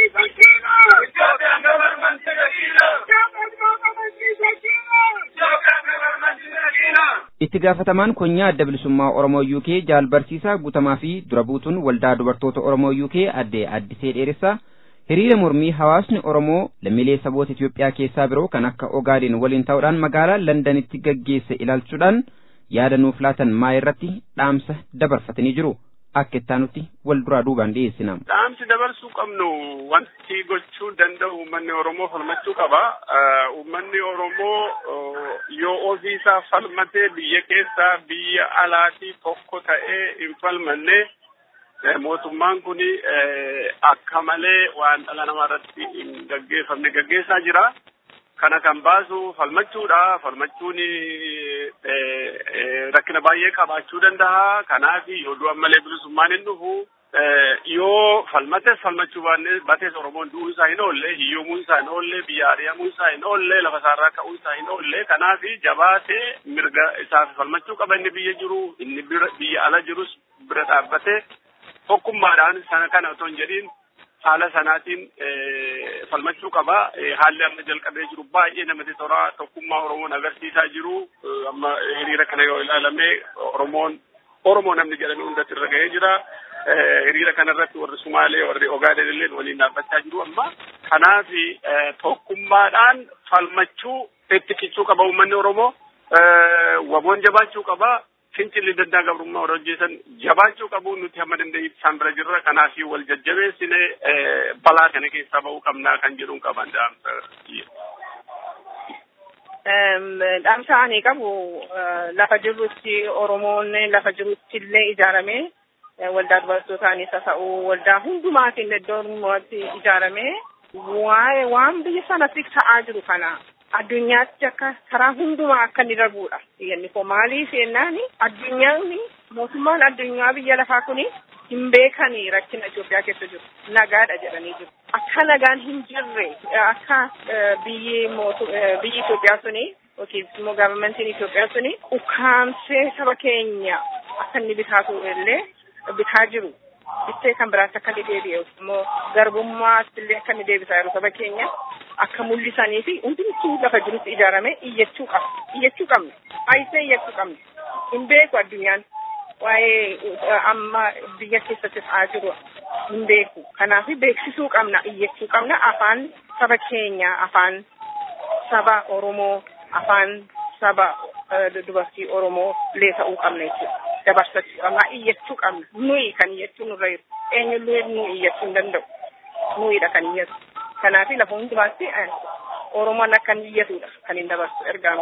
Itti gaafatamaan konyaa adda bilisummaa Oromoo UK jaal barsiisaa guutamaa fi dura buutuun waldaa dubartoota Oromoo UK addee addisee dheeressaa hiriira mormii hawaasni Oromoo lammiilee saboota Itoophiyaa keessaa biroo kan akka Ogaadeen waliin ta'uudhaan magaalaa Londanitti gaggeesse ilaalchuudhaan yaada nuuf laatan maa irratti dhaamsa dabarfatanii jiru. akka ittaanutti wal duraa duubaan dhiyeessina. Dhaamsi dabarsuu qabnu wanti gochuu danda'u uummanni Oromoo falmachuu qaba. Uummanni Oromoo yoo ofii isaa falmatee biyya keessaa biyya alaatii tokko ta'ee hin falmanne mootummaan kun akka malee waan dhala namaa irratti hin gaggeeffamne gaggeessaa jira. Kana kan baasu falmachuudha. Falmachuun rakkina baay'ee qabaachuu danda'a. Kanaaf yoo du'an malee bilisummaan hin dhufu. Yoo falmates falmachuu baanne batees Oromoon du'uu isaa hin oolle, hiyyoomuu isaa hin oolle, biyya ari'amuu isaa hin oolle, lafa isaarraa ka'uu isaa hin oolle. Kanaaf jabaatee mirga isaaf falmachuu qaba inni biyya jiru, inni biyya ala jirus bira dhaabbatee tokkummaadhaan sana kana otoo hin jedhiin haala sanaatiin falmachuu qaba. Haalli amma jalqabee jiru baay'ee namatti tola. Tokkummaa Oromoon agarsiisaa jiru. Amma hiriira kana yoo ilaalame Oromoon Oromoo namni jedhame hundatti irra gahee jira. Hiriira kanarratti warri Sumaalee warri Ogaaden illee waliin dhaabbachaa jiru amma. Kanaaf tokkummaadhaan falmachuu itti cichuu qaba uummanni Oromoo. Waboon jabaachuu qaba. fincilli daddaa gabrummaa warra hojjetan jabaachuu qabu nuti hamma dandeenyetti isaan bira jirra kanaaf wal jajjabeessine balaa kana keessaa bahuu qabnaa kan jedhuun qaban dhaamsa. Dhaamsa ani qabu lafa jirrutti Oromoon lafa jirrutti illee ijaaramee waldaa dubartootaanis haa ta'u waldaa hundumaatiin iddoo hundumaatti ijaaramee waa'ee waan biyya sanatti ta'aa jiru kana addunyaatti akka karaa hundumaa akka inni darbudha. Biyyanni koo maaliif jennaan addunyaan mootummaan addunyaa biyya lafaa kuni hin beekani rakkina Itoophiyaa keessa jiru. Nagaadha jedhanii jiru. Akka nagaan hin jirre akka biyyi biyyi Itoophiyaa suni yookiin immoo gaavarmentiin Itoophiyaa suni ukkaamsee saba keenya akka inni bitaatu illee bitaa jiru. Bittee kan biraatti akka inni deebi'e immoo garbummaatti illee akka inni deebisaa jiru saba keenya akka mul'isanii fi hundumtuu lafa jirutti ijaarame iyyachuu qaba. Iyyachuu qabna. Ayisee iyyachuu qabna. Hin beeku addunyaan waa'ee amma biyya keessatti ta'aa jiru hin beeku. Kanaaf beeksisuu qabna, iyyachuu qabna. Afaan saba keenya, afaan saba Oromoo, afaan saba dubartii Oromoo illee ta'uu qabna jechuudha. Dabarsachuu qabna, iyyachuu qabna. Nuyi kan iyyachuu nurra jiru. Eenyullee nu iyyachuu hin danda'u. Nuyidha kan iyyatu. Kanaaf lafa hundumaatti Oromoon akka inni iyyatudha kan hin dabarsu ergaan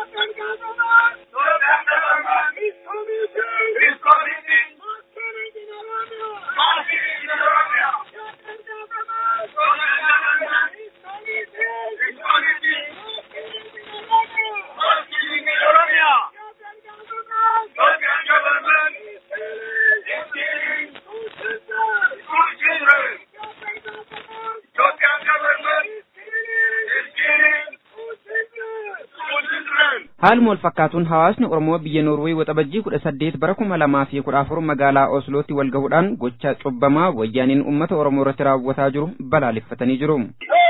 Haaluma wal fakkaatuun hawaasni Oromoo biyya Noorwee waxabajjii kudha saddeet bara kuma lamaa fi kudha afur magaalaa Oslootti wal gahuudhaan gocha cubbamaa wayyaaniin uummata Oromoo irratti raawwataa jiru balaaleffatanii jiru.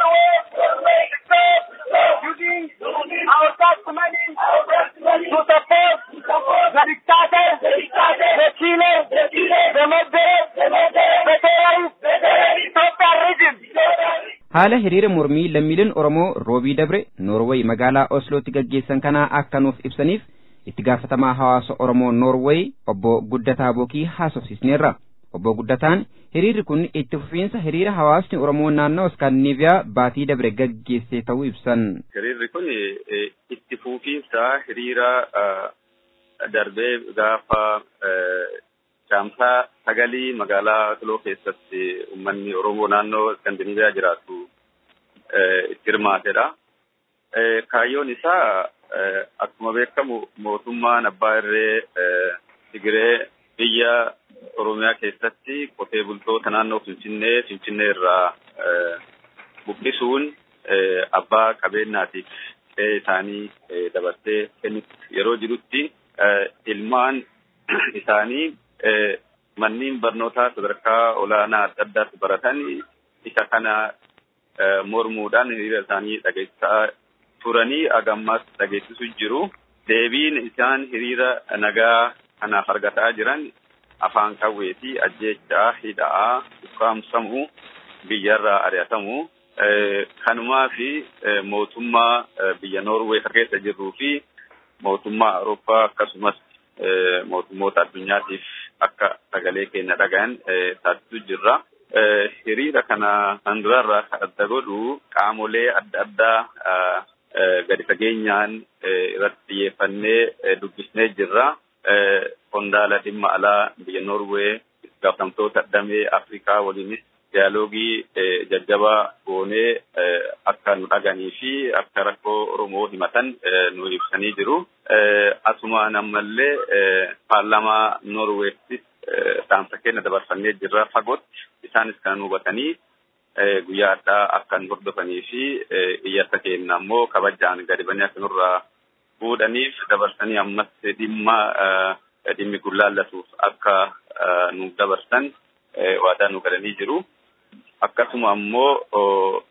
Haala hiriira mormii lammiileen Oromoo Roobii Dabre Noorweey magaalaa Oslootti gaggeessan kanaa akka nuuf ibsaniif itti gaafatamaa hawaasa Oromoo Noorweey obbo Guddataa Bookii haasofsiisneerra. Obbo Guddataan hiriirri kun itti fufiinsa hiriira hawaasni Oromoo naannoo Iskaandinaaviyaa baatii dabre gaggeesse ta'uu ibsan. Hiriirri kun itti fufiinsa hiriira darbee gaafa caamsaa sagalii magaalaa Osloo keessatti uummanni Oromoo naannoo Iskaandinaaviyaa jiraatu itti hirmaatedha. Kaayyoon isaa akkuma beekamu mootummaan abbaa irree Tigiree biyya Oromiyaa keessatti qotee bultoota naannoo Finfinnee Finfinnee irraa buqqisuun abbaa qabeenyaatiif qe'ee isaanii dabarsee kennutti yeroo jirutti ilmaan isaanii manneen barnootaa sadarkaa olaanaa adda addaatti baratan isa kana mormuudhaan hiriira isaanii dhageessisaa turanii agammas dhageessisu jiru. Deebiin isaan hiriira nagaa kanaaf argataa jiran afaan qawwee fi ajjeechaa hidhaa ukkaamsamuu biyyarraa ari'atamuu kanumaa fi mootummaa biyya Noorwee keessa jirruu fi mootummaa Awurooppaa akkasumas mootummoota addunyaatiif akka sagalee keenya dhagahan taasisuu jirra. Hiriira kana kan durarraa adda godhu qaamolee adda addaa gadi fageenyaan irratti xiyyeeffannee dubbisnee jirra. Qondaala dhimma alaa biyya Noorwee gaafatamtoota damee Afrikaa waliinis diyaaloogii jajjabaa goonee akka nu dhaganii fi akka rakkoo Oromoo himatan nu ibsanii jiru. Asumaan ammallee paarlamaa Noorweettis dhaamsa keenya dabarfannee jirra fagootti isaanis kan hubatanii guyyaa addaa akka nu hordofanii fi iyyata keenya ammoo kabajaan gadi banii akka nurraa fuudhaniif dabarsanii ammas dhimma dhimmi gullaallatuuf akka nu dabarsan waadaa nu galanii jiru. Akkasuma ammoo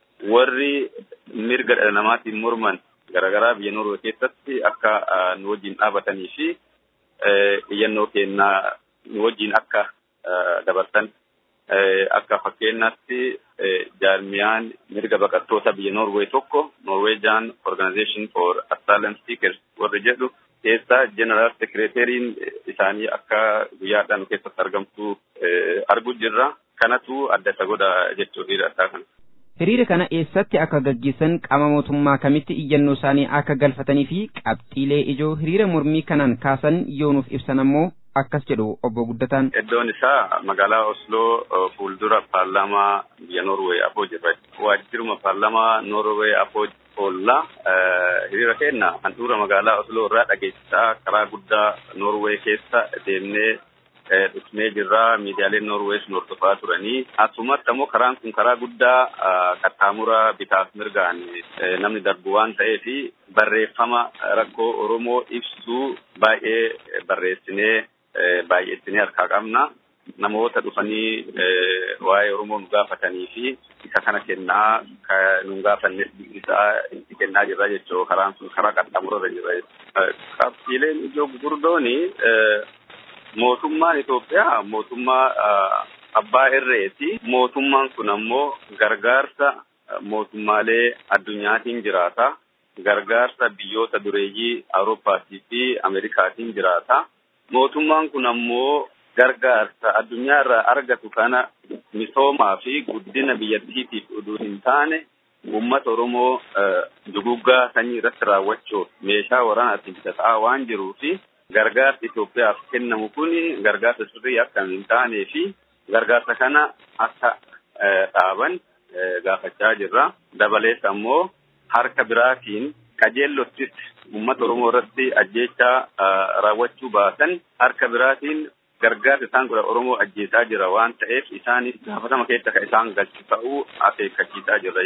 warri mirga dhala namaatiin morman garaagaraa biyya Noorwee keessatti akka nu wajjin dhaabatanii fi iyyannoo keenya nu wajjin akka dabarsan akka fakkeenyaatti jaarmiyaan mirga baqattoota biyya Noorwee tokko Norwegian Organization for Asylum Seekers warri jedhu keessa General Secretariin isaanii akka guyyaadhaan keessatti argamtu arguu jirra. Kanatu adda isa godha jechuudha hiriira addaa kana. Hiriira kana eessatti akka gaggeessan qaama mootummaa kamitti iyyannoo isaanii akka galfatanii fi qabxiilee ijoo hiriira mormii kanaan kaasan yoo nuuf ibsan ammoo akkas jedhu obbo Guddataan. Iddoon isaa magaalaa Osloo fuuldura paarlaamaa biyya Noorwee afoo jirra. Waajjiruma paarlaamaa Noorwee afoo oolla. Hiriira keenya handhuura magaalaa Osloo irraa dhageessisaa karaa guddaa Noorwee keessa deemnee dhufnee jirra. Miidiyaaleen Noorwees nu hordofaa turanii. Asumatti ammoo karaan kun karaa guddaa qaxxaamura bitaaf mirgaan namni darbu waan ta'eef barreeffama rakkoo Oromoo ibsu baay'ee barreessinee baay'eessinee harkaa qabna. Namoota dhufanii waa'ee Oromoo nu gaafatanii fi isa kana kennaa nu gaafannes isaa itti kennaa jirra jechuudha. Karaan sun karaa qaxxaamurarra jirra. Qabxiileen ijoo gurguddooni mootummaan Itoophiyaa mootummaa abbaa irreeti. Mootummaan kun ammoo gargaarsa mootummaalee addunyaatiin jiraata. Gargaarsa biyyoota dureeyyii Awurooppaatii fi Ameerikaatiin jiraata. Mootummaan kun ammoo gargaarsa addunyaa irraa argatu kana misoomaa fi guddina biyyattiitiif oduu hin taane uummata Oromoo duguggaa sanyii irratti raawwachuuf meeshaa waraanaatiin bitataa waan jiruufi gargaarsi Itoophiyaaf kennamu kun gargaarsa sirrii akka hin taanee fi gargaarsa kana akka dhaaban gaafachaa jirra. Dabalees ammoo harka biraatiin qajeellottis uummata Oromoo irratti ajjeechaa raawwachuu baasan harka biraatiin gargaarsa isaan godha Oromoo ajjeesaa jira waan ta'eef isaanis gaafatama keessa kan isaan galchu ta'uu akeekkachiisaa jirra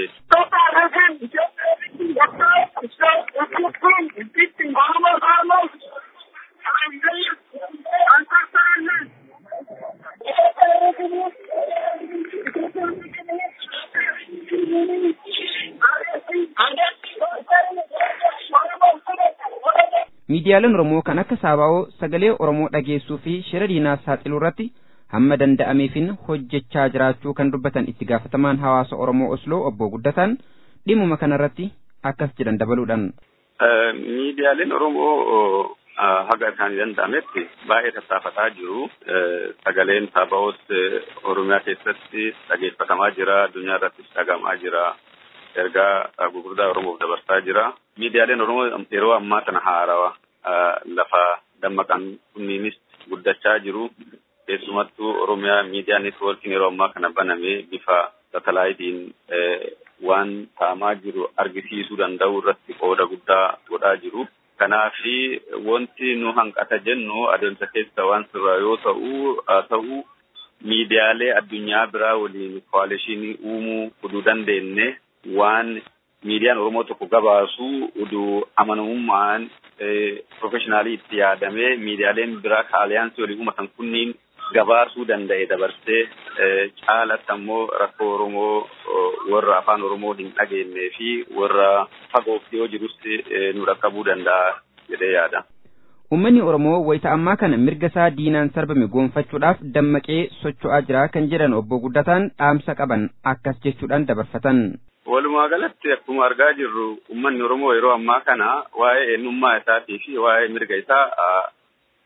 Miidiyaaleen Oromoo kan akka Saabaa'oo sagalee Oromoo dhageessuu fi shira diinaa saaxiluu irratti hamma danda'ameefin hojjechaa jiraachuu kan dubbatan itti gaafatamaan hawaasa Oromoo Osloo obbo Guddataan dhimuma kanarratti akkas jedhan dabaluudhaan. Miidiyaaleen Oromoo haga isaanii danda'ametti baay'ee tattaafataa jiru. Sagaleen Saabaa'oos Oromiyaa keessatti dhageeffatamaa jira. Addunyaa irrattis dhagahamaa jira. Ergaa gurguddaa Oromoof dabarsaa jira. Miidiyaaleen Oromoo yeroo ammaa kana haarawaa lafa dammaqan kunniinis guddachaa jiru. Keessumattuu Oromiyaa miidiyaa neetwoorkiin yeroo ammaa kana baname bifa satalaayitiin waan ta'amaa jiru argisiisuu danda'u irratti qooda guddaa godhaa jiru. Kanaafi wanti nu hanqata jennu adeemsa keessa waan sirraa yoo ta'u ta'u miidiyaalee addunyaa biraa waliin koalishinii uumuu uduu dandeenye waan miidiyaan Oromoo tokko gabaasu uduu amanamummaan profeshinaalii itti yaadamee miidiyaaleen biraa ka aliyaansii waliin uumatan kunniin gabaasuu danda'e dabarsee caalatti ammoo rakkoo Oromoo warra afaan Oromoo hin dhageenyee fi warra fagootti yoo jirus nu dhaqqabuu danda'a jedhee yaada. Uummanni Oromoo wayita ammaa kana mirga isaa diinaan sarbame goonfachuudhaaf dammaqee socho'aa jira kan jedhan obbo Guddataan dhaamsa qaban akkas jechuudhaan dabarfatan. Walumaa galatti akkuma argaa jirru uummanni Oromoo yeroo ammaa kana waa'ee eenyummaa isaatii fi waa'ee mirga isaa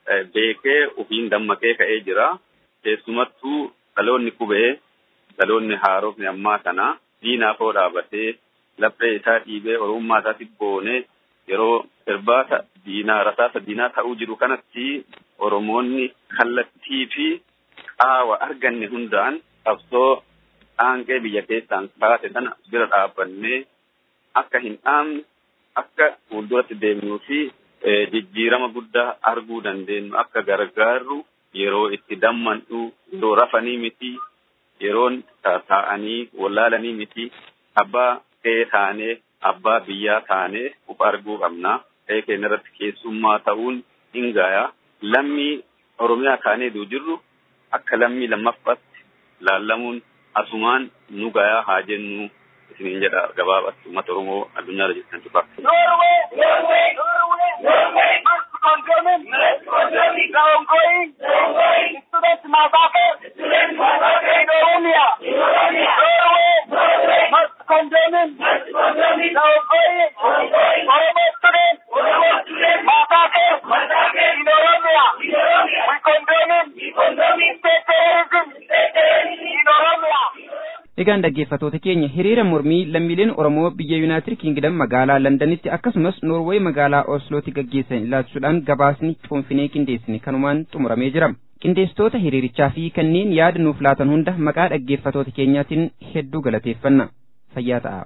beekee ofiin dammaqee ka'ee jira. Keessumattuu dhaloonni qubee dhaloonni haarofni ammaa kana diinaafoo dhaabatee laphee isaa dhiibee oromummaa isaatti boonee yeroo irbaata diinaa rasaasa diinaa ta'uu jiru kanatti oromoonni kallattii fi qaawa arganne hundaan qabsoo dhaanqee biyya keessaan kaase sana bira dhaabbannee akka hin dhaamne akka fuulduratti deemnuu fi jijjiirama guddaa arguu dandeenyu akka gargaarru yeroo itti dammannu yeroo rafanii miti yeroon taa'anii wallaalanii miti abbaa ta'ee taanee abbaa biyyaa taanee uf arguu qabna ta'ee keenya irratti keessummaa ta'uun hin gaaya lammii oromiyaa taanee duu jirru akka lammii lammaffaatti laallamuun asumaan nu gayaa haa jennu isiniin jedha gabaabatti uummata oromoo addunyaa irra jirtan cufa. Egaan dhaggeeffattoota keenya hiriira mormii lammiileen Oromoo biyya Yuunaayitid Kiingidam magaalaa Londanitti akkasumas Noorweey magaalaa Oslootti gaggeessan ilaalchisuudhaan gabaasni cuunfinee qindeessine kanumaan xumuramee jira. Qindeessitoota hiriirichaa fi kanneen yaada nuuf laatan hunda maqaa dhaggeeffattoota keenyaatiin hedduu galateeffanna. Fayyaa ta'a.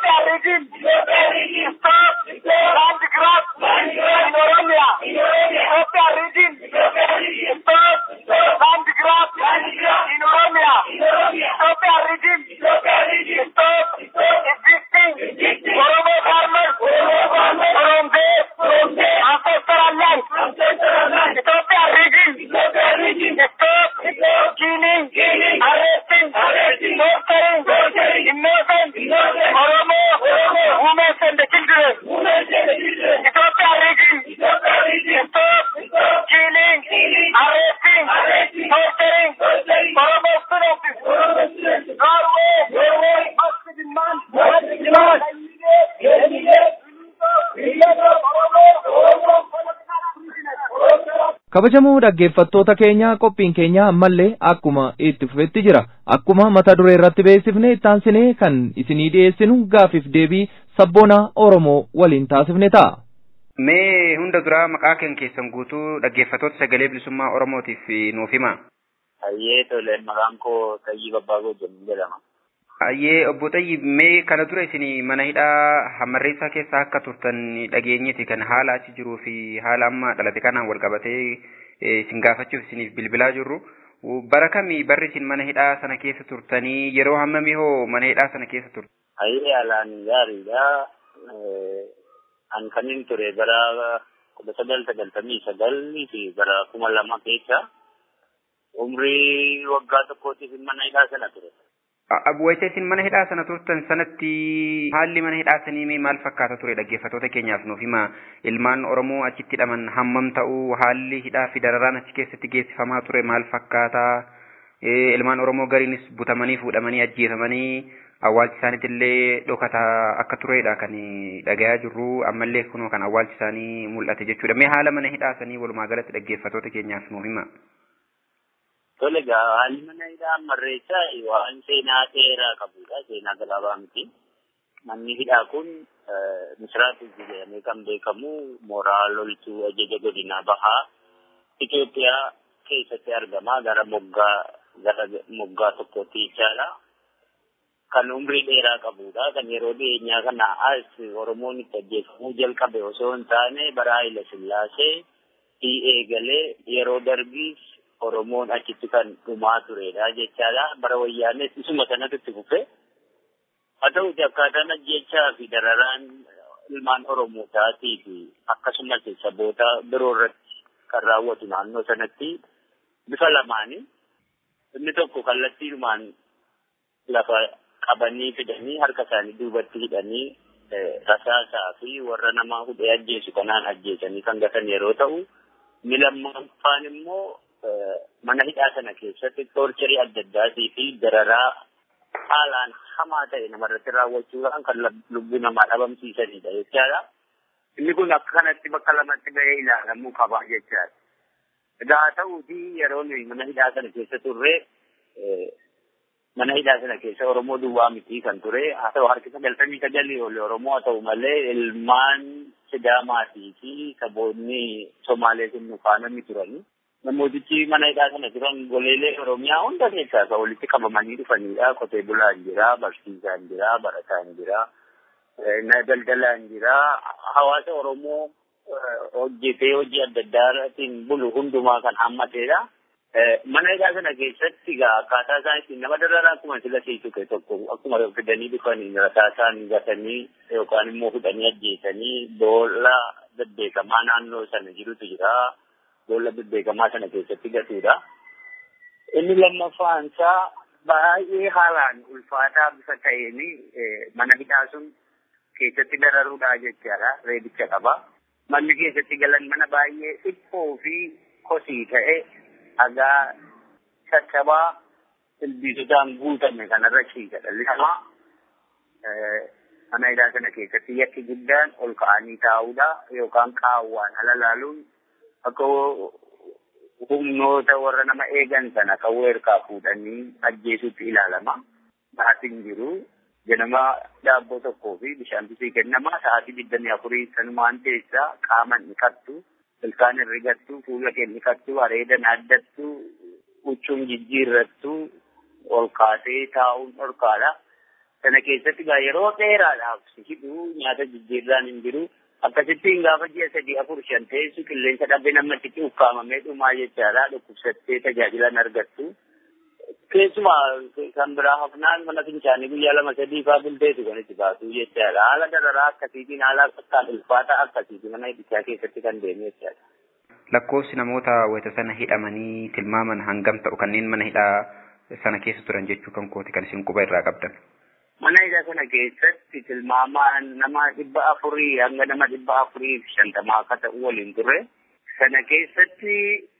kabajamoo dhaggeeffattoota keenya qophiin keenya ammallee akkuma itti fufetti jira akkuma mata duree irratti beeksifne ittaansinee kan isinii dhiyeessinu gaafiif deebii sabboonaa oromoo waliin taasifne ta'a. Mee hunda duraa maqaa kan keessan guutuu dhaggeeffattoota sagalee bilisummaa oromootiif nuuf hima. Hayyee tole maqaan koo Tayyii Babbaagoo jedhama. Hayyee obbo Tayyii mee kana dura isin mana hidhaa hammarreessaa keessa akka turtan dhageenyeeti kan haala achi jiruu fi haala amma dhalate kanaan wal qabatee isin gaafachuuf isiniif bilbilaa jirru. Bara kamii barri isin mana hidhaa sana keessa turtanii yeroo hammamii hoo mana hidhaa sana keessa turtan? Hayyee haalaan gaariidha. An kanin ture bara kudha sagal sagaltamii sagalii fi bara kuma lama keessa umrii waggaa tokkootiif mana hidhaa sana ture. Wayita isin mana hidhaa sana turtan sanatti haalli mana hidhaa sanii maal fakkaata ture dhaggeeffattoota keenyaaf nuuf hima ilmaan Oromoo achitti hidhaman hammam ta'uu haalli hidhaa fi dararaan achi keessatti geessifamaa ture maal fakkaata ilmaan Oromoo gariinis butamanii fuudhamanii ajjeefamanii awwaalchi isaaniitti illee dhokata akka turedha kan dhagayaa jirru ammallee kunoo kan awwaalchi isaanii mul'ate jechuudha mee haala mana hidhaa sanii walumaa galatti dhaggeeffattoota keenyaaf nuuf hima. Tole egaa haalli mana hidhaa hammarreessaa waan seenaa seeraa qabudha. Seenaa gabaabaa miti. Manni hidhaa kun misiraatu jedhamee kan beekamu mooraa loltuu ajaja godina bahaa Itoophiyaa keessatti argama. Gara moggaa gara moggaa tokkotti jechaadha. Kan umrii dheeraa qabudha. Kan yeroo dhiyeenyaa kana as Oromoon itti ajjeefamuu jalqabe osoo hin taane bara Haayila Sillaasee eegalee yeroo darbiis Oromoon achitti kan dhumaa turedha jechaadha. Bara wayyaanes isuma sanatu itti fufe. Haa ta'uti akkaataan ajjechaa fi dararaan ilmaan Oromootaati fi akkasumas saboota biroo irratti kan raawwatu naannoo sanatti bifa lamaani. Inni tokko kallattiidhumaan lafa qabanii fidanii harka isaanii duubatti hidhanii rasaasaa fi warra nama hudhee ajjeesu kanaan ajjeesanii kan gatan yeroo ta'u, inni lammaffaan immoo mana hidhaa sana keessatti toorcharii adda addaatii fi dararaa haalaan hamaa ta'e namarratti raawwachuudhaan kan lubbuu namaa dhabamsiisanidha jechaadha. Inni kun akka kanatti bakka lamatti bahee ilaalamuu qaba jechaadha. Egaa haa ta'uuti yeroo nuyi mana hidhaa sana keessa turre mana hidhaa sana keessa Oromoo duwwaa miti kan ture. Haa ta'u harki sagaltamii sagalii oli Oromoo haa ta'u malee ilmaan Sidaamaatii fi saboonni Somaalee sun nu faana ni turani. Namootichi mana hidhaa sana turan goleelee Oromiyaa hunda keessaa kan walitti qabamanii dhufanidha. Qotee bulaan jira, barsiisaan jira, barataan jira, daldalaan jira. Hawaasa Oromoo hojjetee hojii adda addaatiin bulu hundumaa kan hammatedha. Mana hidhaa sana keessatti egaa akkaataa isaan ittiin nama dararaa akkuma sila siisu ta'e tokko akkuma fidanii dhufanii rasaa isaan gatanii yookaan immoo fudhanii ajjeesanii boolla bebbeekamaa naannoo sana jirutu jira. Boolla bebbeekamaa sana keessatti gatuudha. Inni lammaffaan isaa baay'ee haalaan ulfaataa bifa ta'een mana hidhaa sun keessatti dararuudhaa jechaadha. Reebicha qaba. Manni keessatti galan mana baay'ee dhiphoo fi kosii ta'e dhagaa caccabaa ilbiisotaan guutame kanarra ciisa dhalli namaa mana hidhaa sana keessatti yakki guddaan ol ka'anii taa'uudha yookaan qaawwaan ala laaluun akka humnoota warra nama eegan sana kan weerkaa fuudhanii ajjeesuutti ilaalama. Sa'aatiin jiru ganama daabboo tokkoo fi bishaan bisii kennama sa'aatii digdamii afurii sanumaan teessaa qaama dhiqattu ilkaan herrigattu fuula kee dhiqattu areeda naaddattu huccuun jijjiirrattu ol kaasee taa'uun dhorkaadha. Sana keessatti gaa yeroo dheeraadhaaf si hidhu nyaata jijjiirraan hin jiru. Akkasittiin gaafa ji'a sadii afur shan teessu qilleensa dhabee namatti ukkaamamee dhumaa jechaadha. Dhukkubsattee tajaajila hin argattu. Keessumaa kan biraa hafnaan mana fincaanii guyyaa lama sadii faa bulteetu kan itti baatu jechaadha. Haala dararaa akkasiitiin haala akkaan ulfaataa akkasiitiin mana hidhichaa keessatti kan deemu jechaadha. Lakkoofsi namoota wayita sana hidhamanii tilmaaman hangam ta'u kanneen mana hidhaa sana keessa turan jechuu kan kooti kan isin quba irraa qabdan. Mana hidhaa sana keessatti tilmaamaan nama dhibba afurii hanga nama dhibba afurii fi shantamaa akka ta'u waliin turre. Sana keessatti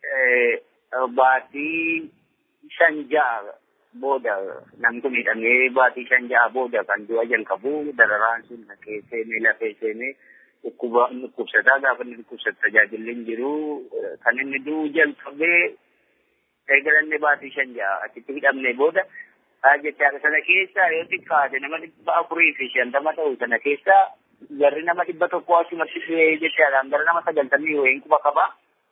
baatii shan ja'a booda namtu miidhamee baatii shan ja'a booda kan du'a jalqabu dararaan sun naqee seenee lafee seenee dhukkuba dhukkubsataa gaafa inni dhukkubsatu tajaajilli hin jiru kan inni du'u jalqabee eegalanne baatii shan ja'a achitti hidhamne booda jechaadha sana keessa yoo xiqqaate nama dhibba afurii fi shantama ta'u sana keessa garri nama dhibba tokko achumatti du'ee jechaadhaan gara nama sagaltamii wayiin quba qaba.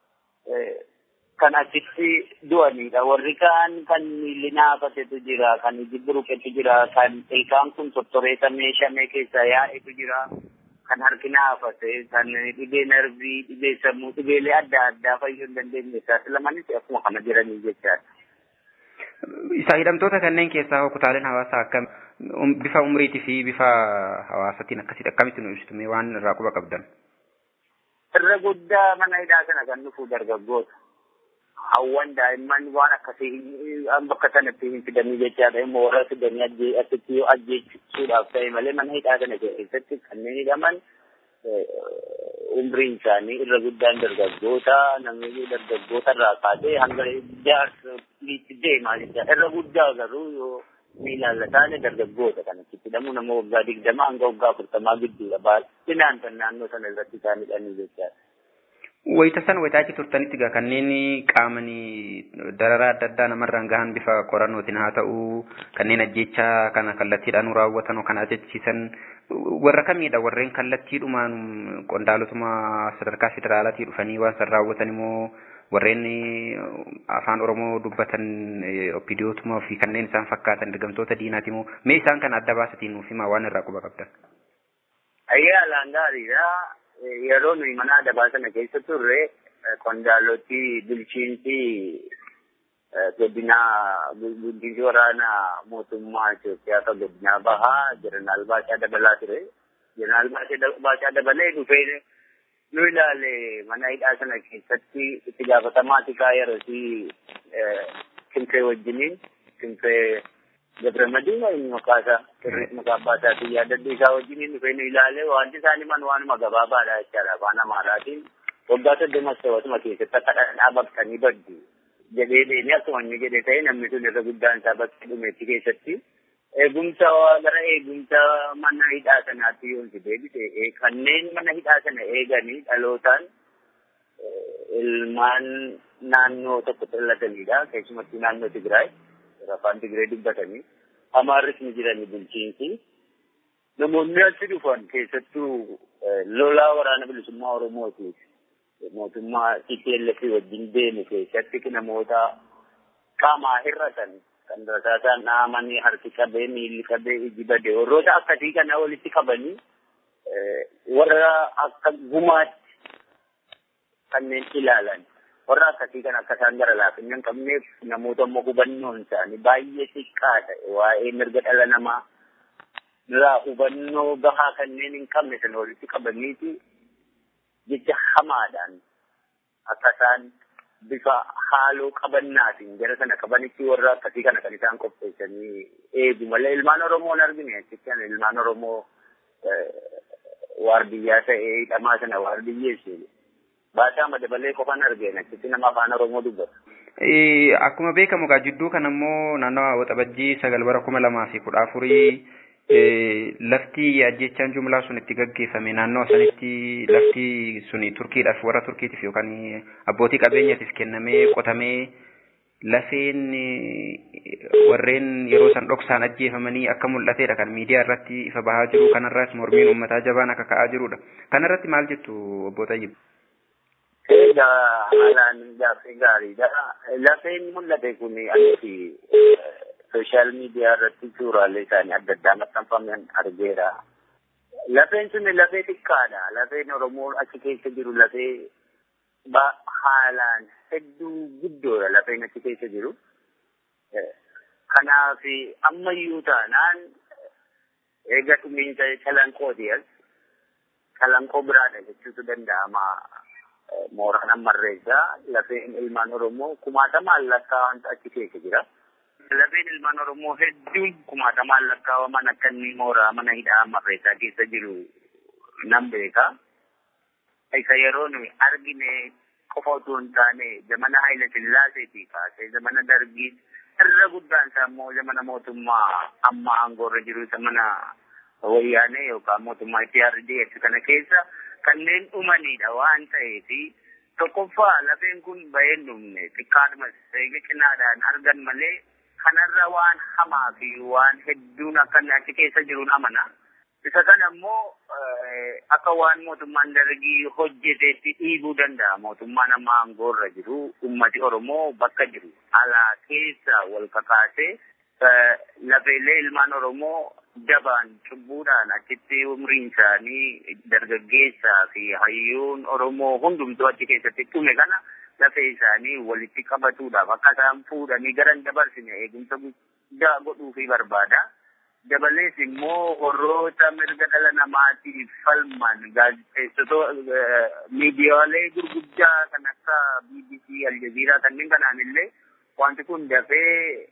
Kan achitti du'anidha. Warri kaan kan miilli naafatetu jira, kan iji buruqetu jira, kan ilkaan kun tottoreetamee shamee keessa yaa'etu jira. Kan harki naafate, kan dhibee narbii, dhibee sammuu, dhibeelee adda addaa fayyuu hin dandeenye saaxilamanis akkuma kana jiranii jechaadha. Isa hidhamtoota kanneen keessaa kutaaleen hawaasaa akkam bifa umriitii fi bifa hawaasatiin akkasitti akkamitti nu ibsitu waan irraa quba qabdan. Irra guddaa mana hidhaa sana kan dhufu dargaggoota. Hawwan daa'imman waan akkasii bakka sanatti hin fidanii jechaadha immoo warra fidanii achitti yoo ajjeechuudhaaf ta'e malee mana hidhaa sana keessatti kanneen hidhaman umriin isaanii irra guddaan dargaggoota namni dargaggoota irraa kaasee hanga jaarsoliitti deemaa jechaadha. Irra guddaa garuu yoo miilaan taane dargaggoota kan achitti hidhamu nama waggaa digdamaa hanga waggaa afurtamaa gidduudha. Baay'inaan kan naannoo sana irratti isaan hidhanii jechaadha. Wayita san wayita achi turtanitti gaa kanneen qaamanii dararaa adda addaa namarraan gahan bifa qorannootiin haa ta'u kanneen ajjechaa kana kallattiidhaan raawwatan kan ajjechiisan warra kamiidha warreen kallattiidhumaan qondaalotuma sadarkaa federaalaatii dhufanii waan san raawwatan immoo warreen afaan oromoo dubbatan opidiyootuma fi kanneen isaan fakkaatan dirgamtoota diinaati immoo mee isaan kana adda baasatiin nuuf himaa waan irraa quba qabdan. Ayyaalaan gaariidha. yeroo nuyi mana adabaa sana keessa turre qondaaloti bulchiinsi godina bulchiinsi waraana mootummaa Itoophiyaa kan godinaa bahaa jeneraal Baachaa Dabalaa ture. Jeneraal Baachaa Dabalee dhufee nu ilaale mana hidhaa sana keessatti itti gaafatamaa tikaa yeroosi Kimfee wajjiniin Kimfee Gabramadiin inni maqaasaa maqaa abbaasaatiin yaadadhu isaa wajjin dhufee nu ilaalee wanti isaan himan waanuma gabaabaadha jechaadha afaan amaaraatiin waggaa soddomas ta'atuma keessatti akka dhadhaa baqtanii baddu jedhee deemee akkuma inni jedhe ta'e namni sun irra guddaan isaa bakka dhumeetti keessatti eegumsa gara eegumsa mana hidhaa sanaatti yoo si deebise kanneen mana hidhaa sana eeganii dhalootaan ilmaan naannoo tokko dhallatanidha. Keessumattuu naannoo Tigraay afaan Tigraay dubbatanii. Amaarris ni jirani bulchiinsi. Namoonni achi dhufan keessattuu lolaa waraana bilisummaa Oromootiif mootummaa TPLF wajjin deemu keessatti namoota qaamaa hir'atan kan rasaasaan dhahamanii harki qabee miilli qabee iji badee warroota akkasii kana walitti qabanii warra akka gumaatti kanneen ilaalan warra akkasii kan akka isaan gara laafina hin qabneef namoota immoo hubannoon isaanii baay'ee xiqqaa ta'e waa'ee mirga dhala namaa irraa hubannoo gahaa kanneen hin qabne sana walitti qabaniiti jecha hamaadhaan akka isaan bifa haaloo qabannaatiin jara sana qabanitti warra akkasii kana kan isaan qopheessanii eegu malee ilmaan Oromoo hin argine achitti ilmaan Oromoo waardiyyaa ta'ee hidhamaa sana waardiyyeessu. Baasaa madabalee qofan argeen achitti nama afaan Oromoo dubbata. Akkuma beekamu egaa jidduu kana immoo naannoo waxabajjii sagal bara kuma lamaa fi kudha afurii lafti ajjechaan jumlaa sun itti gaggeeffame naannoo sanitti lafti suni turkiidhaaf warra turkiitiif yookaan abbootii qabeenyaatiif kennamee qotamee lafeen warreen yeroo san dhoksaan ajjeefamanii akka mul'atedha kan miidiyaa irratti ifa bahaa jiru kanarraas mormiin uummataa jabaan akka ka'aa jirudha. Kanarratti maal jettu obbo Tayyib? Egaa haalaan gaaffii gaariidha. Lafeen mul'ate kun asitti sooshaal miidiyaa irratti suuraalee isaanii adda addaa maxxanfaman argeera. Lafeen sun lafee xiqqaadha. Lafeen Oromoo achi keessa jiru lafee haalaan hedduu guddoodha lafeen achi keessa jiru. Kanaaf ammayyuu taanaan eega dhumiinsa calanqooti as calanqoo biraadha jechuutu danda'ama. Mooraan ammarreessaa lafeen ilmaan Oromoo kumaatamaan lakkaa'amantu achi keessa jira. Lafeen ilmaan Oromoo hedduun kumaatamaan lakkaawaman akka inni mooraa mana hidhaa ammarreessaa keessa jiru nan beeka. Isa yeroo nuyi argine qofa otoo hin taane zamana Haayila Sillaaseetii kaasee zamana Dargii irra guddaan isaa immoo zamana mootummaa amma aangoorra jiru zamana wayyaanee yookaan mootummaa IPRDF kana keessa kanneen dhumanidha waan ta'eef tokkoffaa lafeen kun bahee dhumne xiqqaadhumas eega cinaadhaan argan malee kanarra waan hamaa fi waan hedduun akka achi keessa jiruun amana. Isa kana immoo akka waan mootummaan dargii hojjeteetti dhiibuu danda'a. Mootummaan amma aangoorra jiru ummati Oromoo bakka jiru alaa keessa wal kakaasee lafeelee ilmaan Oromoo dabaan cubbuudhaan achitti umriin isaanii dargaggeessaa fi hayyuun Oromoo hundumtuu achi keessatti dhume kana lafee isaanii walitti qabatuudhaaf akka isaan fuudhanii garan dabarsine eegumsa guddaa godhuufi barbaada. Dabalees immoo warroota mirga dhala namaatiif falman gaazexeessitoota miidiyaalee gurguddaa kan akka BBC, Aljazeeraa kanneen kanaan illee wanti kun dafee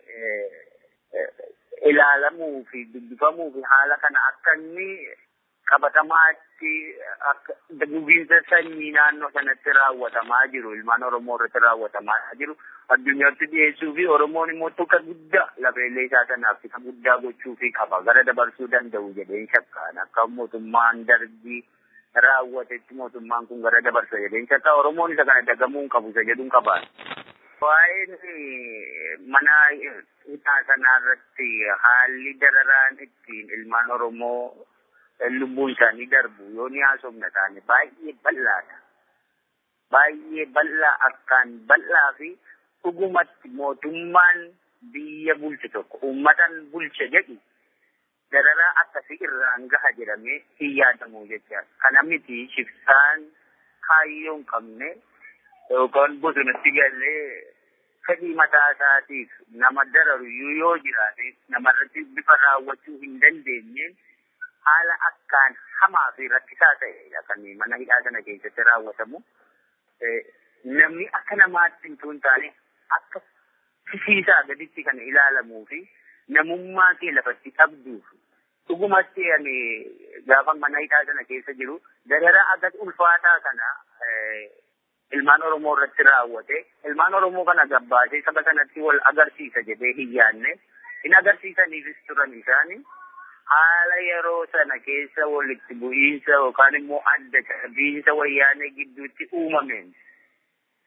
ilaalamuu fi dubbifamuu fi haala kana akka inni qabatamaatti akka gubiinsa sanyii naannoo sanatti raawwatamaa jiru ilmaan Oromoo irratti raawwatamaa jiru addunyaatti dhiyeessuu fi Oromoon immoo tokko guddaa lafeellee isaa sanaaf isa guddaa gochuu fi qaba gara dabarsuu danda'u jedheen shakkaan akka mootummaan dargii raawwatetti mootummaan kun gara dabarsa jedheen shakkaa Oromoon isa kana dagamuu hin qabu isa jedhuun qabaan. Waa'een mana hidhaa sanaa irratti haalli dararaan ittiin ilmaan Oromoo lubbuun isaanii darbu yoo ni haasofna taane baay'ee bal'aadha. Baay'ee bal'aa akkaan bal'aa fi dhugumatti mootummaan biyya bulche tokko uummatan bulche jedhu dararaa akkasii irraan gaha jedhamee hin yaadamu jecha. Kana miti shiftaan kaayyoo hin qabne yookaan bosonatti galee fedhii mataa isaatiif nama dararu yoo jiraate namarratti bifa raawwachuu hin dandeenyeen haala akkaan hamaa fi rakkisaa ta'edha kan mana hidhaa sana keessatti raawwatamu. Namni akka namaatti hin taane akka fisiisaa gaditti kan ilaalamuu fi namummaa kee lafatti dhabduuf dhugumatti ani gaafa mana hidhaa sana keessa jiru dararaa agat ulfaataa kana ilmaan Oromoo irratti raawwate ilmaan Oromoo kana gabbaasee saba sanatti wal agarsiisa jedhee hin yaadne hin agarsiisaniifis turan isaanii haala yeroo sana keessa walitti bu'iinsa yookaan immoo adda qabiinsa wayyaanee gidduutti uumameen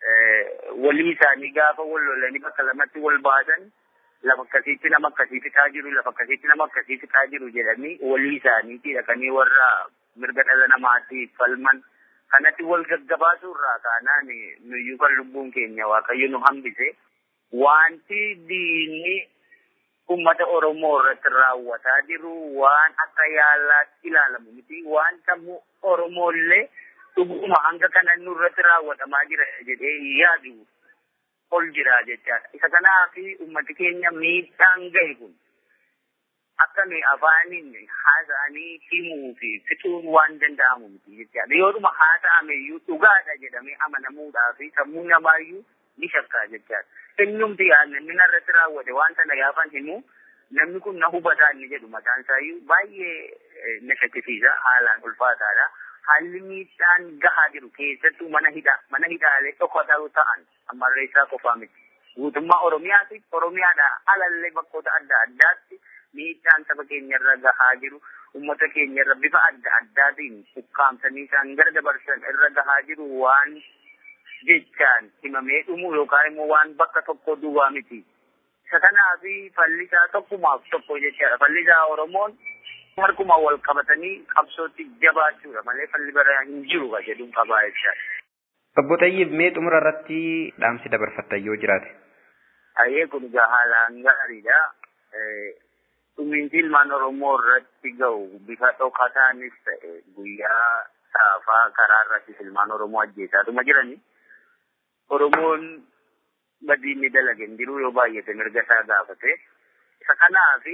walii isaanii gaafa wal lolanii bakka lamatti wal baasan lafa akkasiitti nama akkasii fixaa jiru lafa akkasiitti nama akkasii fixaa jiru jedhanii walii isaaniitti dhaqanii warra mirga dhala namaatti falman kanatti wal gaggabaasuu irraa kaanaan nuyyuu kan lubbuun keenya waaqayyo nu hambise wanti diinni ummata Oromoo irratti raawwataa jiru waan akka yaalaatti ilaalamu miti waan sammuu Oromoollee dhuguma hanga kana nurratti raawwatamaa jira jedhee yaadu ol jira jechaadha. Isa kanaaf ummati keenya miidhaan gahe kun akka nuyi afaaniin haasa'anii himuu fi fixuun waan danda'amu miti jechaadha. Yoodhuma haasa'ameyyuu dhugaadha jedhamee amanamuudhaa fi sammuu namaayyuu ni shakkaa jechaadha. Eenyumti yaadne inni narratti raawwate waan sana gaafan himu namni kun na hubataa inni jedhu mataan isaayyuu baay'ee na shakkisiisa haalaan ulfaataadha. Haalli miidhaan gahaa jiru keessattuu mana hidhaa mana hidhaalee dhokataa ta'an ammarreessaa qofaa miti. Guutummaa Oromiyaati Oromiyaadhaa alallee bakkoota adda addaatti miidhaan saba keenyarra gahaa jiru uummata keenyarra bifa adda addaatiin ukkaamsanii isaan gara dabarsan irra gahaa jiru waan jechaan himamee dhumu yookaan immoo waan bakka tokko duwwaa miti. Isa kanaaf fallisaa tokkumaaf tokko jechaadha. Fallisaa Oromoon harkuma wal qabatanii qabsootti jabaachuudha malee falli bara hin jiru ka jedhuun qabaa jechaadha. Obbo Xayyiib mee xumura irratti dhaamsi dabarfattan yoo jiraate. Ayyee kun egaa haalaan gaariidha. Dhumiinsi ilmaan Oromoo irratti ga'u bifa dhokataanis ta'e guyyaa saafaa karaa irrattis ilmaan Oromoo ajjeesaatuma jirani. Oromoon badiinni dalage hin jiru yoo baay'ate mirga isaa gaafate. Isa kanaaf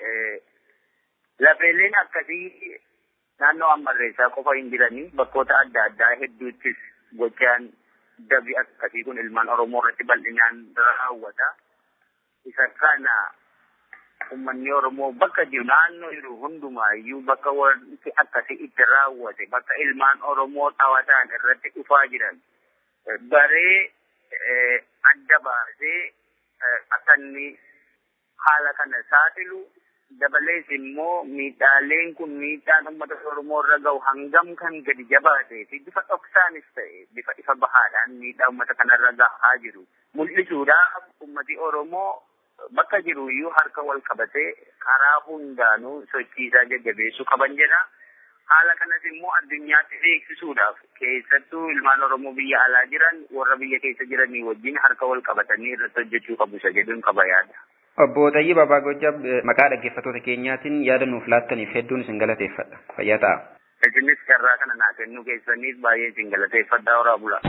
lafeeleen akkasii naannoo ammarreessaa qofa hin jiranii bakkoota adda addaa hedduuttis gochaan dabi akkasii kun ilmaan Oromoo irratti bal'inaan raawwata. Isa kana uummanni Oromoo bakka jiru naannoo jiru hundumaayyuu bakka wanti akkasii itti raawwate bakka ilmaan Oromoo dhawataan irratti dhufaa jiran baree adda baasee akka inni haala kana saaxilu dabalees immoo miidhaaleen kun miidhaan uummata Oromoo irra gahu hangam kan gadi jabaatee fi bifa dhoksaanis ta'e bifa ifa bahaadhaan miidhaa uummata kanarra gahaa jiru mul'isuudhaaf uummati Oromoo bakka jiru iyyuu harka wal qabatee karaa hundaanuu sochiisaa jajjabeessuu qaban jedha. Haala kanas immoo addunyaatti beeksisuudhaaf keessattuu ilmaan Oromoo biyya alaa jiran warra biyya keessa jiranii wajjin harka wal qabatanii irratti hojjechuu qabu isa jedhuun qaba yaada. Obbo Xayyib Abbaa Gojjab maqaa dhaggeeffattoota keenyaatiin yaada nuuf laattaniif hedduun isin galateeffadha. Fayyaa ta'a. Isinis carraa kana naa kennuu keessaniif baay'ee isin galateeffadhaa horaa bulaa.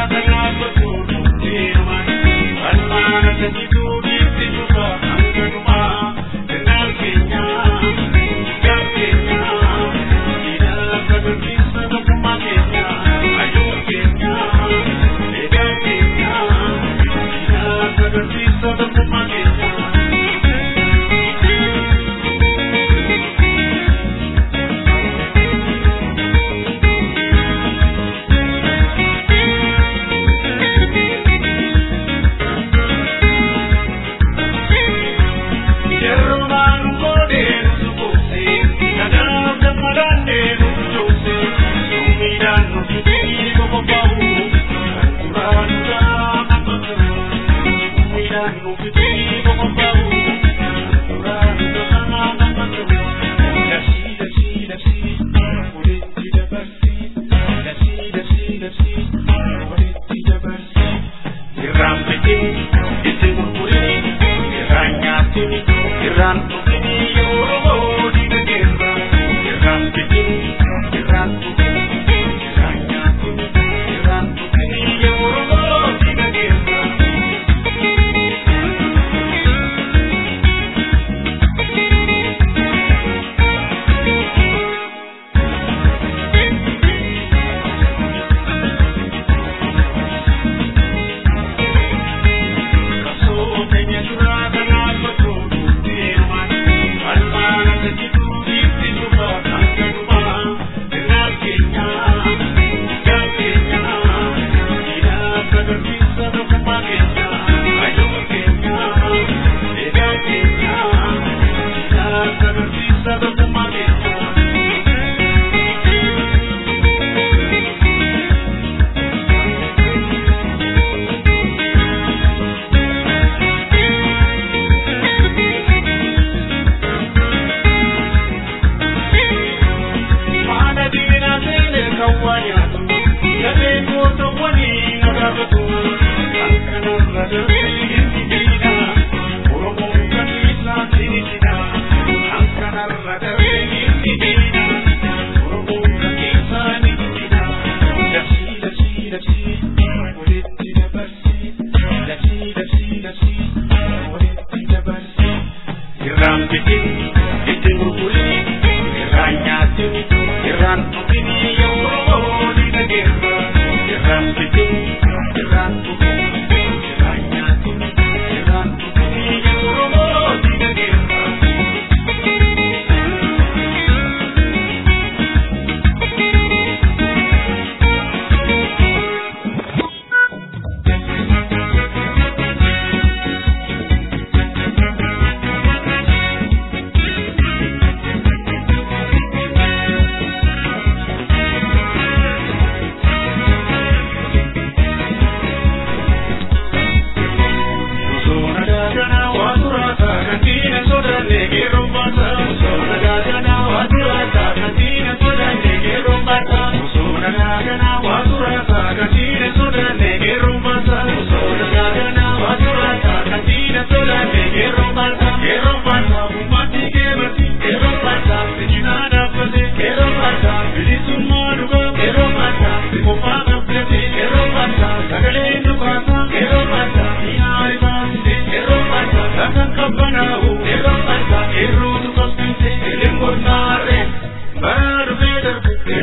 Thank you.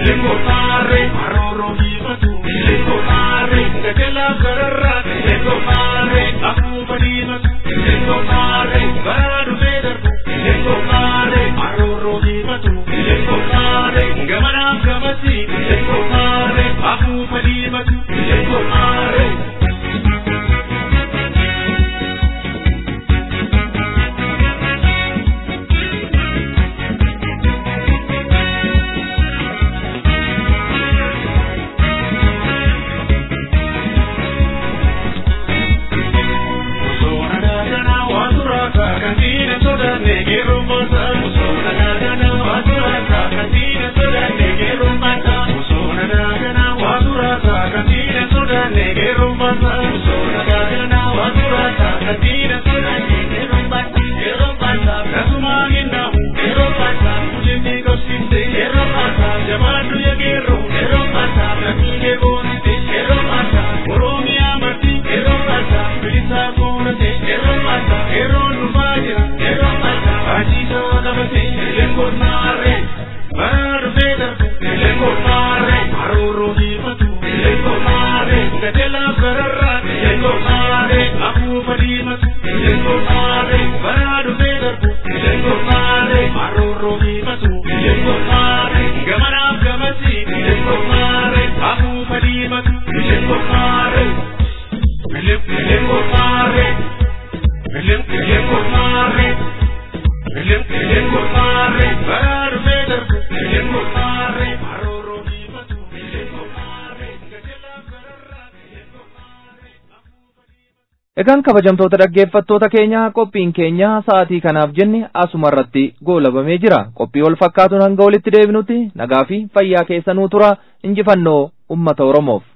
Egaan kabajamtoota dhaggeeffattoota keenya qophiin keenya sa'aatii kanaaf jenne asuma irratti goolabamee jira. Qophii wal fakkaatuun hanga walitti deebinutti nagaa fi fayyaa keessanuu tura injifannoo uummata Oromoof.